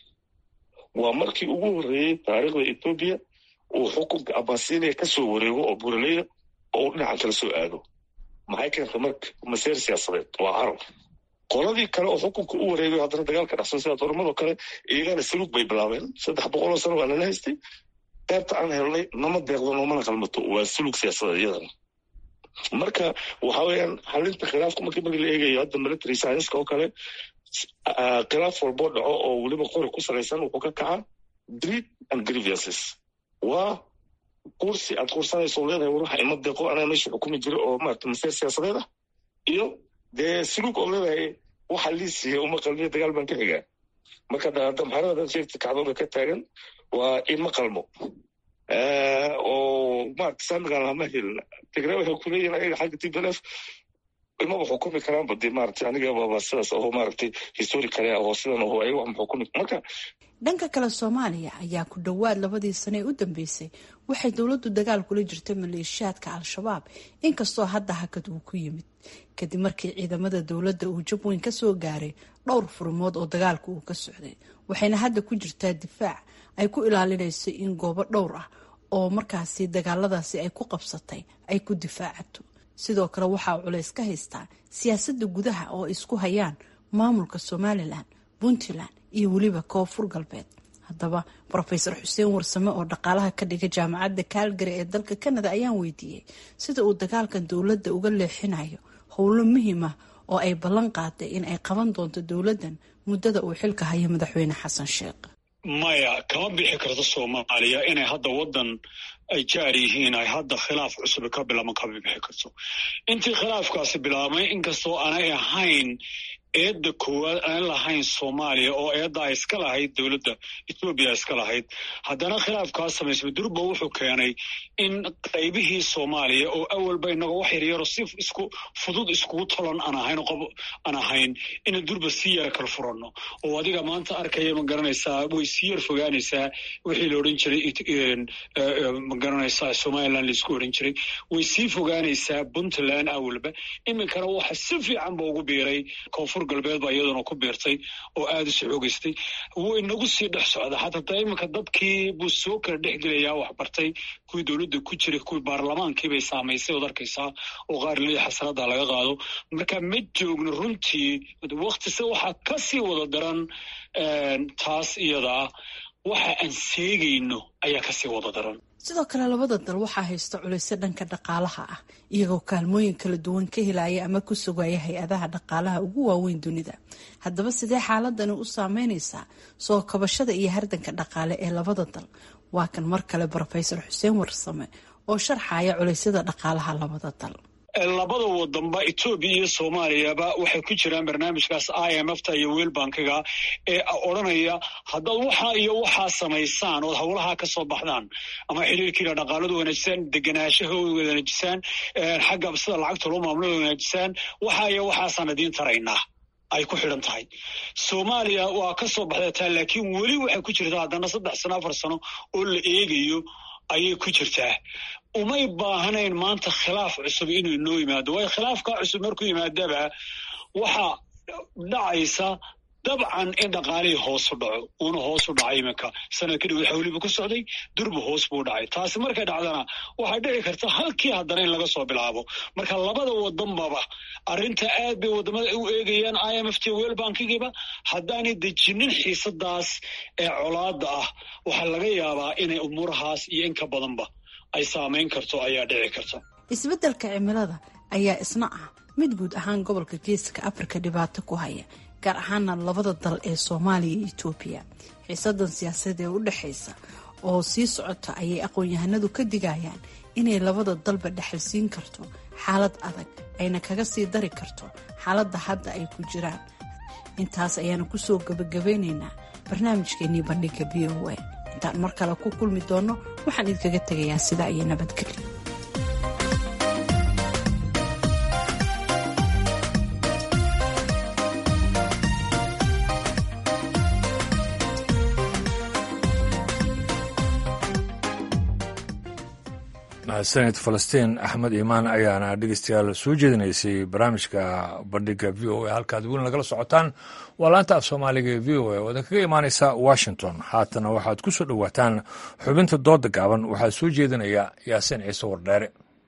waa markii ugu horreeyey taariikhda etoobiya uu xukunka abasinia ka soo wareego oo buraleyda oo uu dhinacan kala soo aado maxay keentay marka masiir siyaasadeed waa caro qoladii kale oo xukunka u wareegay haddana dagaalka dhacsan sida dooramadoo kale iyagana saluug bay bilaabeen saddex boqoloo sano waa nala haystay qaybta aan helnay nama deeqdo noomana qalmato waa saluug siyaasadeed iyadana marka waxa weeyaan xalinta khilaafka markii markii la eegayo hadda military scienska oo kale khilaaf walboo dhaco oo weliba qori ku salaysan wuxuu ka kacaa greed and grievances waa kursi aad kursanayso leedahay war waxa ima deeqo anaa meesha xukumi jira oo maarata masiir siyaasadeed ah iyo dee suluug oo leedahay waxa liisiya uma qalmiyo dagaal baan ka xigaa marka damxarada sheegta kacdooda ka taagan waa ima qalmo oo maarata saamigan lama helin tigre waxay kuleeyihin ayaga xagga t b l f imaba xukumi karaanba dee maarata anigababa sidaas aho maaragtay histori kale ahoo sidan aho ayaga wax ma xukumi marka dhanka kale soomaaliya ayaa ku dhowaad labadii sane ee u dambeysay waxay dowladdu dagaal kula jirtay maleeshiyaadka al-shabaab inkastoo hadda hakad uu ku yimid kadib markii ciidamada dowladda uu jab weyn kasoo gaaray dhowr furmood oo dagaalka uu ka socday waxayna hadda ku jirtaa difaac ay ku ilaalinayso in goobo dhowr ah oo markaasi dagaaladaasi ay ku qabsatay ay ku difaacato sidoo kale waxaa culays ka haystaa siyaasadda gudaha oo ay isku hayaan maamulka somalilan puntland iyo weliba koonfur galbeed haddaba rofeor xuseen warsame oo dhaqaalaha ka dhiga jaamacadda kaalgari ee dalka canada ayaan weydiiyey sida uu dagaalkan dowladda uga leexinayo howlo muhiim ah oo ay ballan qaaday in ay qaban doonto dowladdan muddada uu xilka hayo madaxweyne xasan sheekh maya kama bixi karto soomaaliya inay hadda waddan ay jaar yihiin ay hadda khilaaf cusub ka bilaabman kama bixi karto intii khilaafkaasi bilaabmay inkastoo aanay ahayn eedda koowaad aan lahayn soomaaliya oo eedda ay iska lahayd dowladda etoobiya iska lahayd haddana khilaafkaas samaysmay durba wuxuu keenay in qaybihii soomaaliya oo awalba inaga wax yaryaro si isku fudud iskugu tolan aan ahayn qob aan ahayn inaan durba sii yara kala furanno oo adiga maanta arkaya ma garanaysaa way sii yar fogaanaysaa wixii la odhan jiray ma garanaysaa somaliland laisku odhan jiray way sii fogaanaysaa puntland awalba iminkana waxa si fiican ba ugu biiray koonfur galbeed baa iyaduna ku biirtay oo aada u socoogeystay wuu inagu sii dhex socda xataa iminka dadkii buu soo kala dhex gelayaa wax bartay kuwii dowladda ku jiray kuwii baarlamaankii bay saamaysay ood arkaysaa oo qaar leeya xasanadaa laga qaado marka ma joogno runtii waktise waxaa ka sii wada daran taas iyadaa waxa aan seegayno ayaa kasii wada daran sidoo kale labada dal waxaa haysta culaysyo dhanka dhaqaalaha ah iyagoo kaalmooyin kala duwan ka helaya ama ku sugaya hay-adaha dhaqaalaha ugu waaweyn dunida haddaba sidee xaaladani u saameyneysaa soo kabashada iyo hardanka dhaqaale ee labada dal waa kan mar kale rofeor xuseen warsame oo sharxaya culeysyada dhaqaalaha labada dal labada wadanba etoobiya iyo soomaaliyaba waxay ku jiraan barnaamijkaas i m f ta iyo wel bankiga ee odranaya haddaad waxaa iyo waxaa samaysaan ood howlaha ka soo baxdaan ama xiriirkiina dhaqaaladu wanaajisaan deganaashaha wanaajisaan xagga sida lacagta loo maamulada wanaajisaan waxaa iyo waxaasaan idiin taraynaa ay ku xidhan tahay soomaaliya waa ka soo baxday taa laakiin weli waxay ku jirtaa haddana saddex sano afar sano oo la eegayo ayay ku jirtaa umay baahnayn maanta khilaaf cusub inuu inoo yimaado waayo khilaafkaa cusub markuu yimaadaba waxaa dhacaysa dabcan in dhaqaalihii hoosu dhaco uuna hoosu dhacay iminka sanad kadib waxa weliba ku socday durba hoos buu dhacay taasi markay dhacdana waxay dhici karta halkii haddana in laga soo bilaabo marka labada wadanbaba arrinta aad bay wadamada u eegayaan i m f t wel bankigiiba haddaanay dejinin xiisadaas ee colaada ah waxaa laga yaabaa inay umuurahaas iyo in ka badanba ay saamayn karto ayaa dhici karta isbeddelka cimilada ayaa isna ah mid guud ahaan gobolka geeska afrika dhibaato ku haya gaar ahaana labada dal ee soomaaliya iyo etoobiya xiisadan siyaasadeed ee u dhexaysa oo sii socota ayay aqoon-yahanadu ka digayaan inay labada dalba dhexalsiin karto xaalad adag ayna kaga sii dari karto xaaladda hadda ay ku jiraan intaas ayaanu kusoo gabagabeynaynaa barnaamijkeenii bandhiga v o a intaan mar kale ku kulmi doonno waxaan idinkaga tegayaa sidaa iyo nabadgelyo mahadsanid falastiin axmed iimaan ayaana dhegeystayaal soo jeedinaysay barnaamijka bandhiga v o a halkaad weli nagala socotaan waa laanta af soomaaliga ee v o a oo idin kaga imaaneysa washington haatana waxaad ku soo dhowaataan xubinta dooda gaaban waxaa soo jeedinaya yaasiin ciise wardheere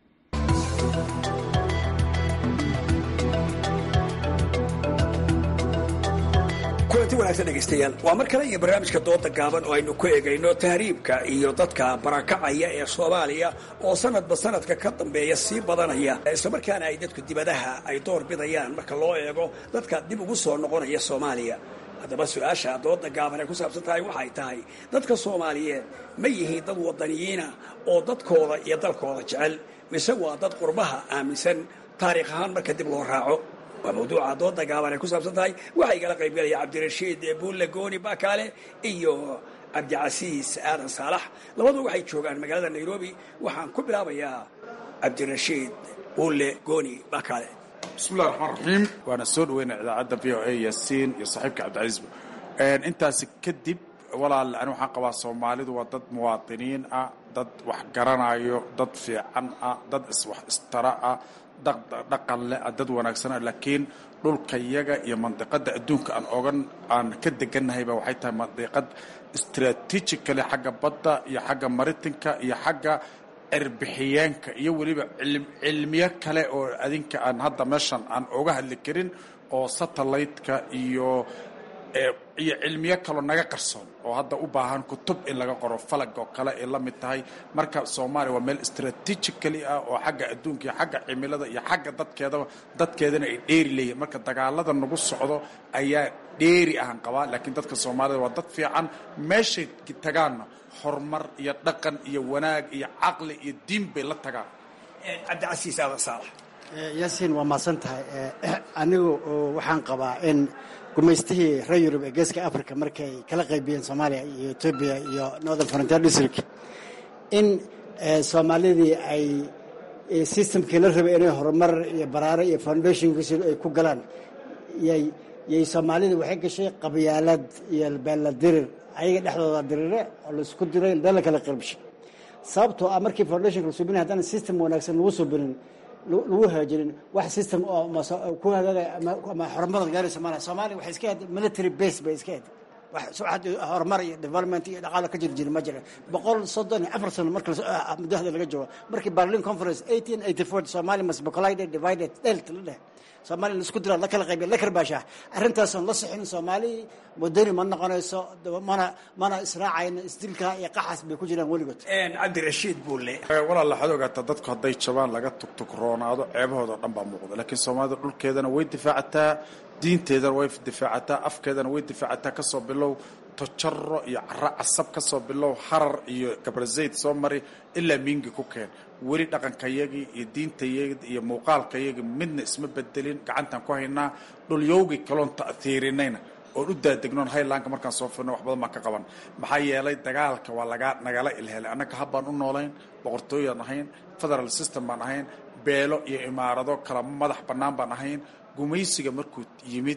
kulanti wanaagsan dhegaystayaal waa mar kale iyo barnaamijka dooda gaaban oo aynu ku egayno tahriibka iyo dadka barakacaya ee soomaaliya oo sanadba sanadka ka dambeeya sii badanaya islamarkaana ay dadku dibadaha ay door bidayaan marka loo eego dadka dib ugu soo noqonaya soomaaliya haddaba su-aasha dooda gaaban ay ku saabsan tahay waxay tahay dadka soomaaliyeed ma yihiin dad wadaniyiina oo dadkooda iyo dalkooda jecel mise waa dad qurbaha aaminsan taariikh ahaan marka dib loo raaco waa mawduuca dooda gaaban ay ku saabsan tahay waxaa igala qaybgalaya cabdirashiid buulle gooni bakaale iyo cabdicasiis aadan saalax labadu waxay joogaan magaalada nairobi waxaan ku bilaabayaa cabdirashiid buulle gooni bakaale bismillahi raxmaan raxiim waana soo dhaweynaa idaacadda v o a yaasiin iyo saaxiibka cabdicasiisba intaasi kadib walaal ani waxaan qabaa soomaalidu waa dad muwaadiniin ah dad wax garanayo dad fiican ah dad iswax istara ah dhaqan leh dad wanaagsana laakiin dhulkayaga iyo mandiqada adduunka aan ogan aan ka deganahayba waxay tahay mandiqad strategically xagga badda iyo xagga maritinka iyo xagga erbixiyeenka iyo weliba cilmiyo kale oo adinka aan hadda meeshan aan oga hadli karin oo satellite-ka iyo iyo cilmiyo kaloo naga qarsoon oo hadda u baahan kutub in laga qoro falag oo kale ay la mid tahay marka soomaaliya waa meel strategically ah oo xagga adduunka iyo xagga cimilada iyo xagga dadkeedaba dadkeedana ay dheeri leeyihin marka dagaalada nagu socdo ayaa dheeri ahan qabaa laakiin dadka soomaalida waa dad fiican meeshay tagaanna horumar iyo dhaqan iyo wanaag iyo caqli iyo diin bay la tagaan cabdicasiis aadan saalax yaasiin waa mahadsan tahay anigu waxaan qabaa in gumaystihii reer yurub ee geeska africa markay kala qaybiyeen soomaaliya iyo etoobiya iyo northern frontier district in soomaalidii ay systemkii la rabay inay horumar iyo baraare iyo foundationkiisi ay ku galaan yay yay soomaalida waxay gashay qabyaalad iyo beella dirir ayaga dhexdooda dirire oo laisku diray dala kala qaybshay sababtoo ah markii foundationka la subinay haddana system wanaagsan lagu subinin lagu hagaajinin wax system oo ku hagaagaya ama horumarad gaaraysa maala soomaaliya waxay iska ahayd military base bay iska ahayd wax horumar iyo development iyo dhaqaalo ka jiri jiri ma jira boqol soddon iyo afar sano marka muddahda laga joogo markii berlin conference eighteen eighty four somalia must be collided divided delt la dheh soomaaliya laisku dira la kala qaybiya la karbaashaa arrintaasoon la sixin soomaali wadani ma noqonayso mana mana israacayno isdilka iyo qaxas bay ku jiraan weligood cabdirashiid buulle walaal waxaad ogaataa dadku hadday jabaan laga tugtugroonaado ceebahooda dhan baa muuqda laakiin soomaalida dhulkeedana way difaacataa diinteedana way difaacataa afkeedana way difaacataa kasoo bilow tojaro iyo cara casab ka soo bilow harar iyo gabrazayd soo mari ilaa miingi ku keen weli dhaqankayagii iyo diintayagii iyo muuqaalkayagii midna isma bedelin gacantaan ku haynaa dhulyowgii kaloon ta'hiirinayna oon u daadegnoon highlandka markaan soo firno wax badan baan ka qaban maxaa yeelay dagaalka waa lagaa nagala ilhelay annaga habbaan u noolayn boqortooyaan ahayn federal system baan ahayn beelo iyo imaarado kala madax bannaan baan ahayn gumaysiga markuu yimid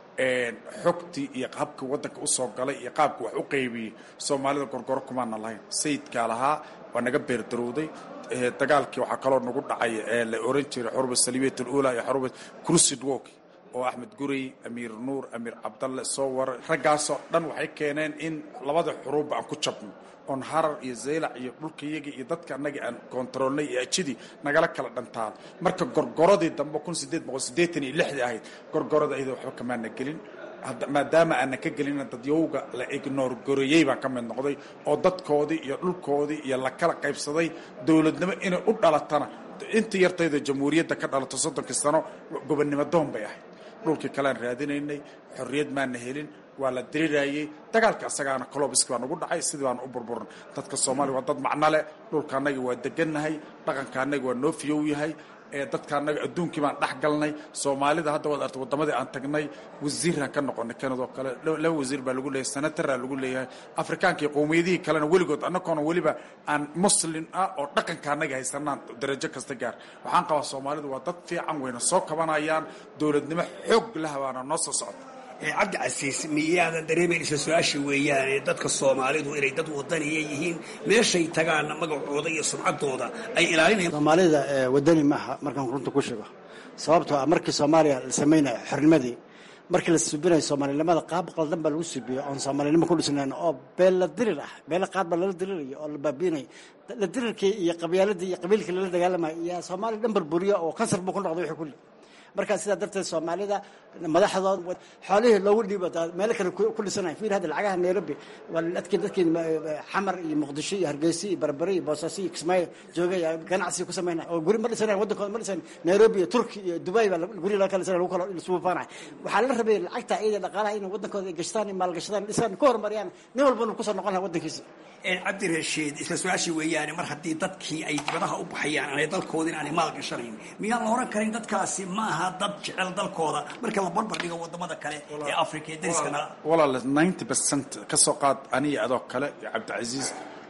xogtii iyo habkii waddanka usoo galay iyo qaabka wax u qaybiyey soomaalida gorgoro kumaana lahayn sayidkaa lahaa waa naga beerdarowday dagaalkii waxaa kaloo nagu dhacay la oran jiray xuruba salibiyat alula iyo xuruba crusid walk oo axmed gurey amiir nuur amiir cabdalle soo waray raggaasoo dhan waxay keeneen in labada xuruubba aan ku jabno oon harar iyo zaylac iyo dhulkayagii iyo dadka annagii aan koontaroolnay iyo ajidii nagala kala dhantaan marka gorgoradii dambe kun sideed boqol siddeetan iyo lixdii ahayd gorgorada ayada waxba kamaana gelin maadaama aanan ka gelina dadyowga la ignoor goreeyey baan ka mid noqday oo dadkoodii iyo dhulkoodii iyo la kala qaybsaday dowladnimo inay u dhalatana intii yartayda jamhuuriyadda ka dhalato soddonkii sano gobonnimo doon bay ahayd dhulkii kalean raadinaynay xorriyad maana helin waa la diriraayey dagaalka asagaana colobiski baa nagu dhacay sidii baana u burburan dadka soomaaliya waa dad macno leh dhulka annaga waa degannahay dhaqanka annaga waa noo fiyow yahay dadka annaga adduunkii baan dhex galnay soomaalida hadda waad arta waddamadii aan tagnay wasiiraan ka noqonay kanadoo kale laba wasiir baa lagu leeyahay senataraa lagu leeyahay afrikaanka iyo qowmiyadihii kalena weligood annagoona weliba aan muslim ah oo dhaqanka annaga haysanaan darajo kasta gaar waxaan qabaa soomaalidu waa dad fiican weyna soo kabanayaan dowladnimo xoog laha baana noo soo socota cabdi casiis miyaadan dareemayn isla su-aasha weeyaane dadka soomaalidu inay dad wadaniya yihiin meeshay tagaanna magacooda iyo sumcaddooda ay ilaalinayaan soomaalida wadani maaha markaan runta ku sheego sababtoo ah markii soomaaliya la samaynayo xornimadii markii la subinayo soomaalinimada qaab qaldan baa lagu subiyo oon soomaalinimo ku dhisnayn oo beella dirir ah beella qaad baa lala dirirayo oo la baabiinayo la dirirkii iyo qabyaaladii iyo qabiilkii lala dagaalamayo iyo soomaaliya dhan burburiyo oo kansar buu ku noqday wixii kulli markaa sidaa darteed soomaalida madaxdood xoolihii loogu dhiibo meelo kale ku dhisanay fiir hadda lacagaha nairobi waa dadkii dadkii xamar iyo muqdisho iyo hargeysa iyo barbare iyo boosaaso iyo kismaayo joogay ganacsi ku samaynay oo guri ma dhisanayn waddankooda ma dhisan nairobi iyo turki iyo dubai baa guri laga kala dhisanay lagu kala isubufaanay waxaa la rabay lacagta iyada dhaqaalaha inay waddankooda gashtaan iyo maalgashadaan dhisaan ku horumariyaan nin walbana kusoo noqon laha waddankiisa cabdi rashiid isla su-aashii weeyaane mar haddii dadkii ay dibadaha u baxayaan aanay dalkooda in aanay maal gashanayn miyaan la oran karin dadkaasi ma aha dad jecel dalkooda marka la barbar dhigo wadamada kale ee africa ee dariskana walaale ninety percent ka soo qaad aniga adoo kale iyo cabdicasiis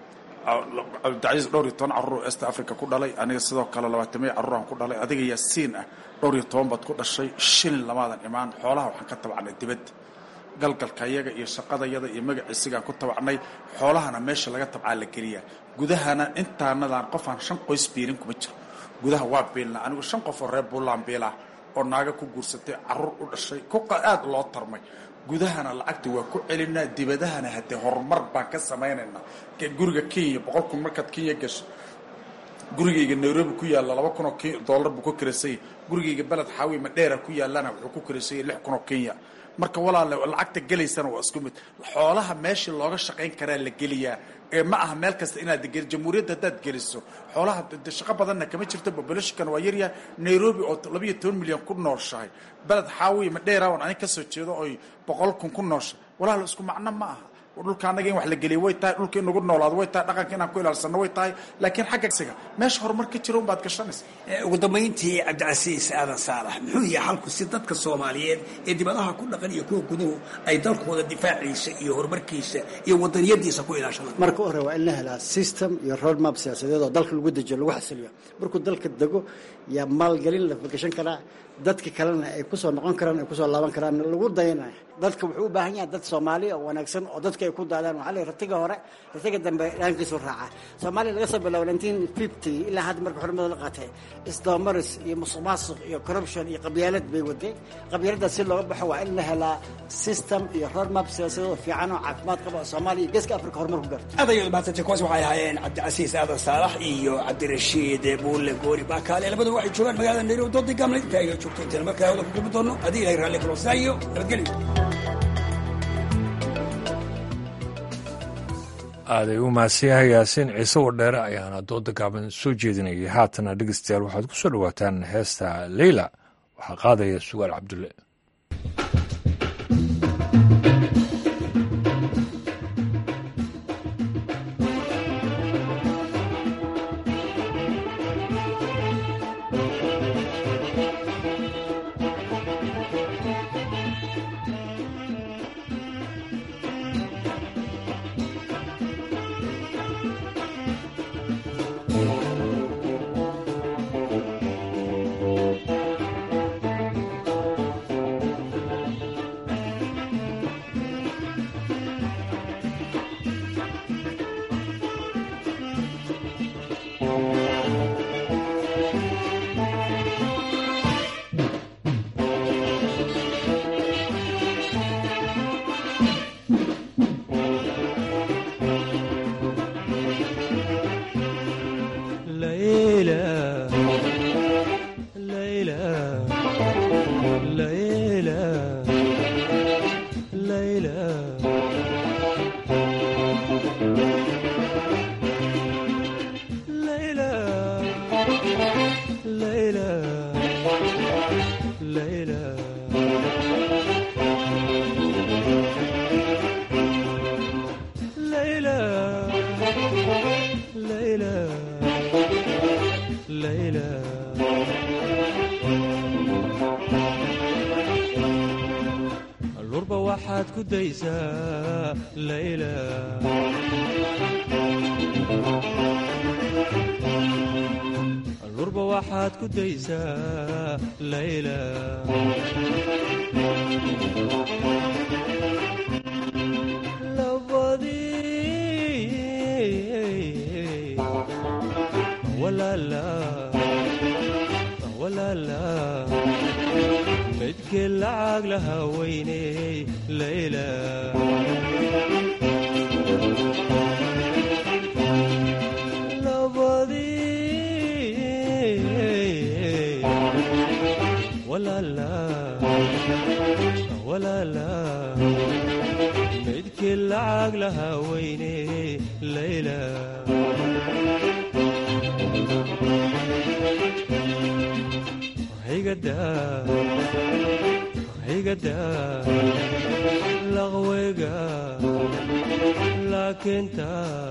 cabdicasiis dhowr iyo toban carruur est africa ku dhalay aniga sidoo kale labaatamiya carruuraan ku dhalay adiga yaasiin ah dhowr iyo toban baad ku dhashay shilin lamaadan imaan xoolaha waxaan ka tabacnay dibadda galgalkayaga iyo shaqadayada iyo magaciisigaan ku tabacnay xoolahana meesha laga tabcaa la geliyaa gudahana intaanadaan qofaan shan qoys biilin kuma jiro gudaha waa biilna anigu shan qof oo reer buntland biilah oo naaga ku guursatay caruur u dhashay ku aad loo tarmay gudahana lacagta waa ku celinaa dibadahana haddee horumar baan ka samaynaynaa guriga kenya boqol kun markaad kenya gasho gurigayga nairobi ku yaalla laba kun oo dollar buu ku kiraysanya gurigayga beled xaawi madheera ku yaallana wuxuu ku kiraysanya lix kun oo kenya marka walaale lacagta gelaysana waa isku mid xoolaha meeshii looga shaqayn karaa la geliyaa ee ma aha meel kasta inaad geli jamhuuriyadda haddaad geliso xoolaha shaqo badanna kama jirto populationkana waa yaryahay nairobi oo labayo toban milyan ku nooshahay beled xaawiya madheera on anig kasoo jeedo oy boqol kun ku nooshay walaalo isku macno ma aha dhulka annaga in wax la geliya way tahay dhulka in nagu noolaado way tahay dhaqanka inaan ku ilaalsano way tahay laakiin xagga siga meesha horumar ka jira unbaad gashanaysa ugu dambayntii cabdicasiis aadan saalax muxuu yahay xalku si dadka soomaaliyeed ee dibadaha ku dhaqan iyo kuwa guduhu ay dalkooda difaaciisa iyo horumarkiisa iyo wadaniyadiisa ku ilaashadaan marka u hore waa in la helaa system iyo roadmap siyaasadeed oo dalka lagu dejiyo lagu xasiliyo markuu dalka dego yaa maalgelin la fagashan karaa dadka kalena ay kusoo noqon karaan ay kusoo laaban karaan lagu dayanaya dadka wuxuu u baahan yahay dad soomaaliya oo wanaagsan oo dadka ay ku daadaan waxaa la ratiga hore ratiga dambe dhaankiisu raaca soomaaliya laga soo bilaabo nineteen fifty ilaa hadda marka xurmada la qaatay isdabamaris iyo musuqmaasuq iyo corruption iyo qabyaalad bay waday qabyaaladaas si looga baxo waa in la helaa system iyo roadmap siyaasadeed fiican oo caafimaad qaba oo soomaaliya iyo geeska africa horumar ku gaarto aad ayaad mahadsantahay kuwaas waxay ahaayeen cabdicasiis aadan saalax iyo cabdirashiid buulle goori baakaale labaduba waxay joogaan magaalada nairobi doodii gaamle inta ayga joogto intayna markaa hawada ku kulmi doono haddii ilahay raalli kaloosaa iyo nabadgelyo aaday u mahadsan yahay yaasiin ciise wadheere ayaana dooda gaaban soo jeedinayay haatana dhegeystayaal waxaad ku soo dhowaataan heesta leyla waxaa qaadaya sugaal cabdulle lurba waxaad ku daysaa layla lurba waxaad ku daysaa layla labadii walaala walaala midkii lacag laha weyney layla labadii walaala walaala midkii lacag laha weyney layla higada laqweyga laakiinta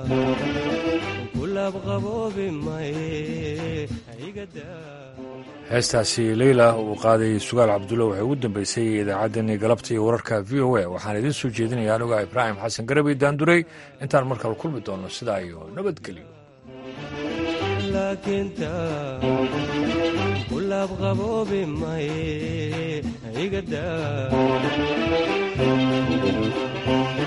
kulabqaboobi maye heestaasi leyla uu qaaday sugaal cabdulla waxay ugu dambeysay idaacaddeenii galabta iyo wararka v o a waxaan idiin soo jeedinaya anuga ibraahim xasan garabi daanduray intaan markale kulmi doonno sidaa iyo nabadgelyo laakiinta kulabqaboobi maye igada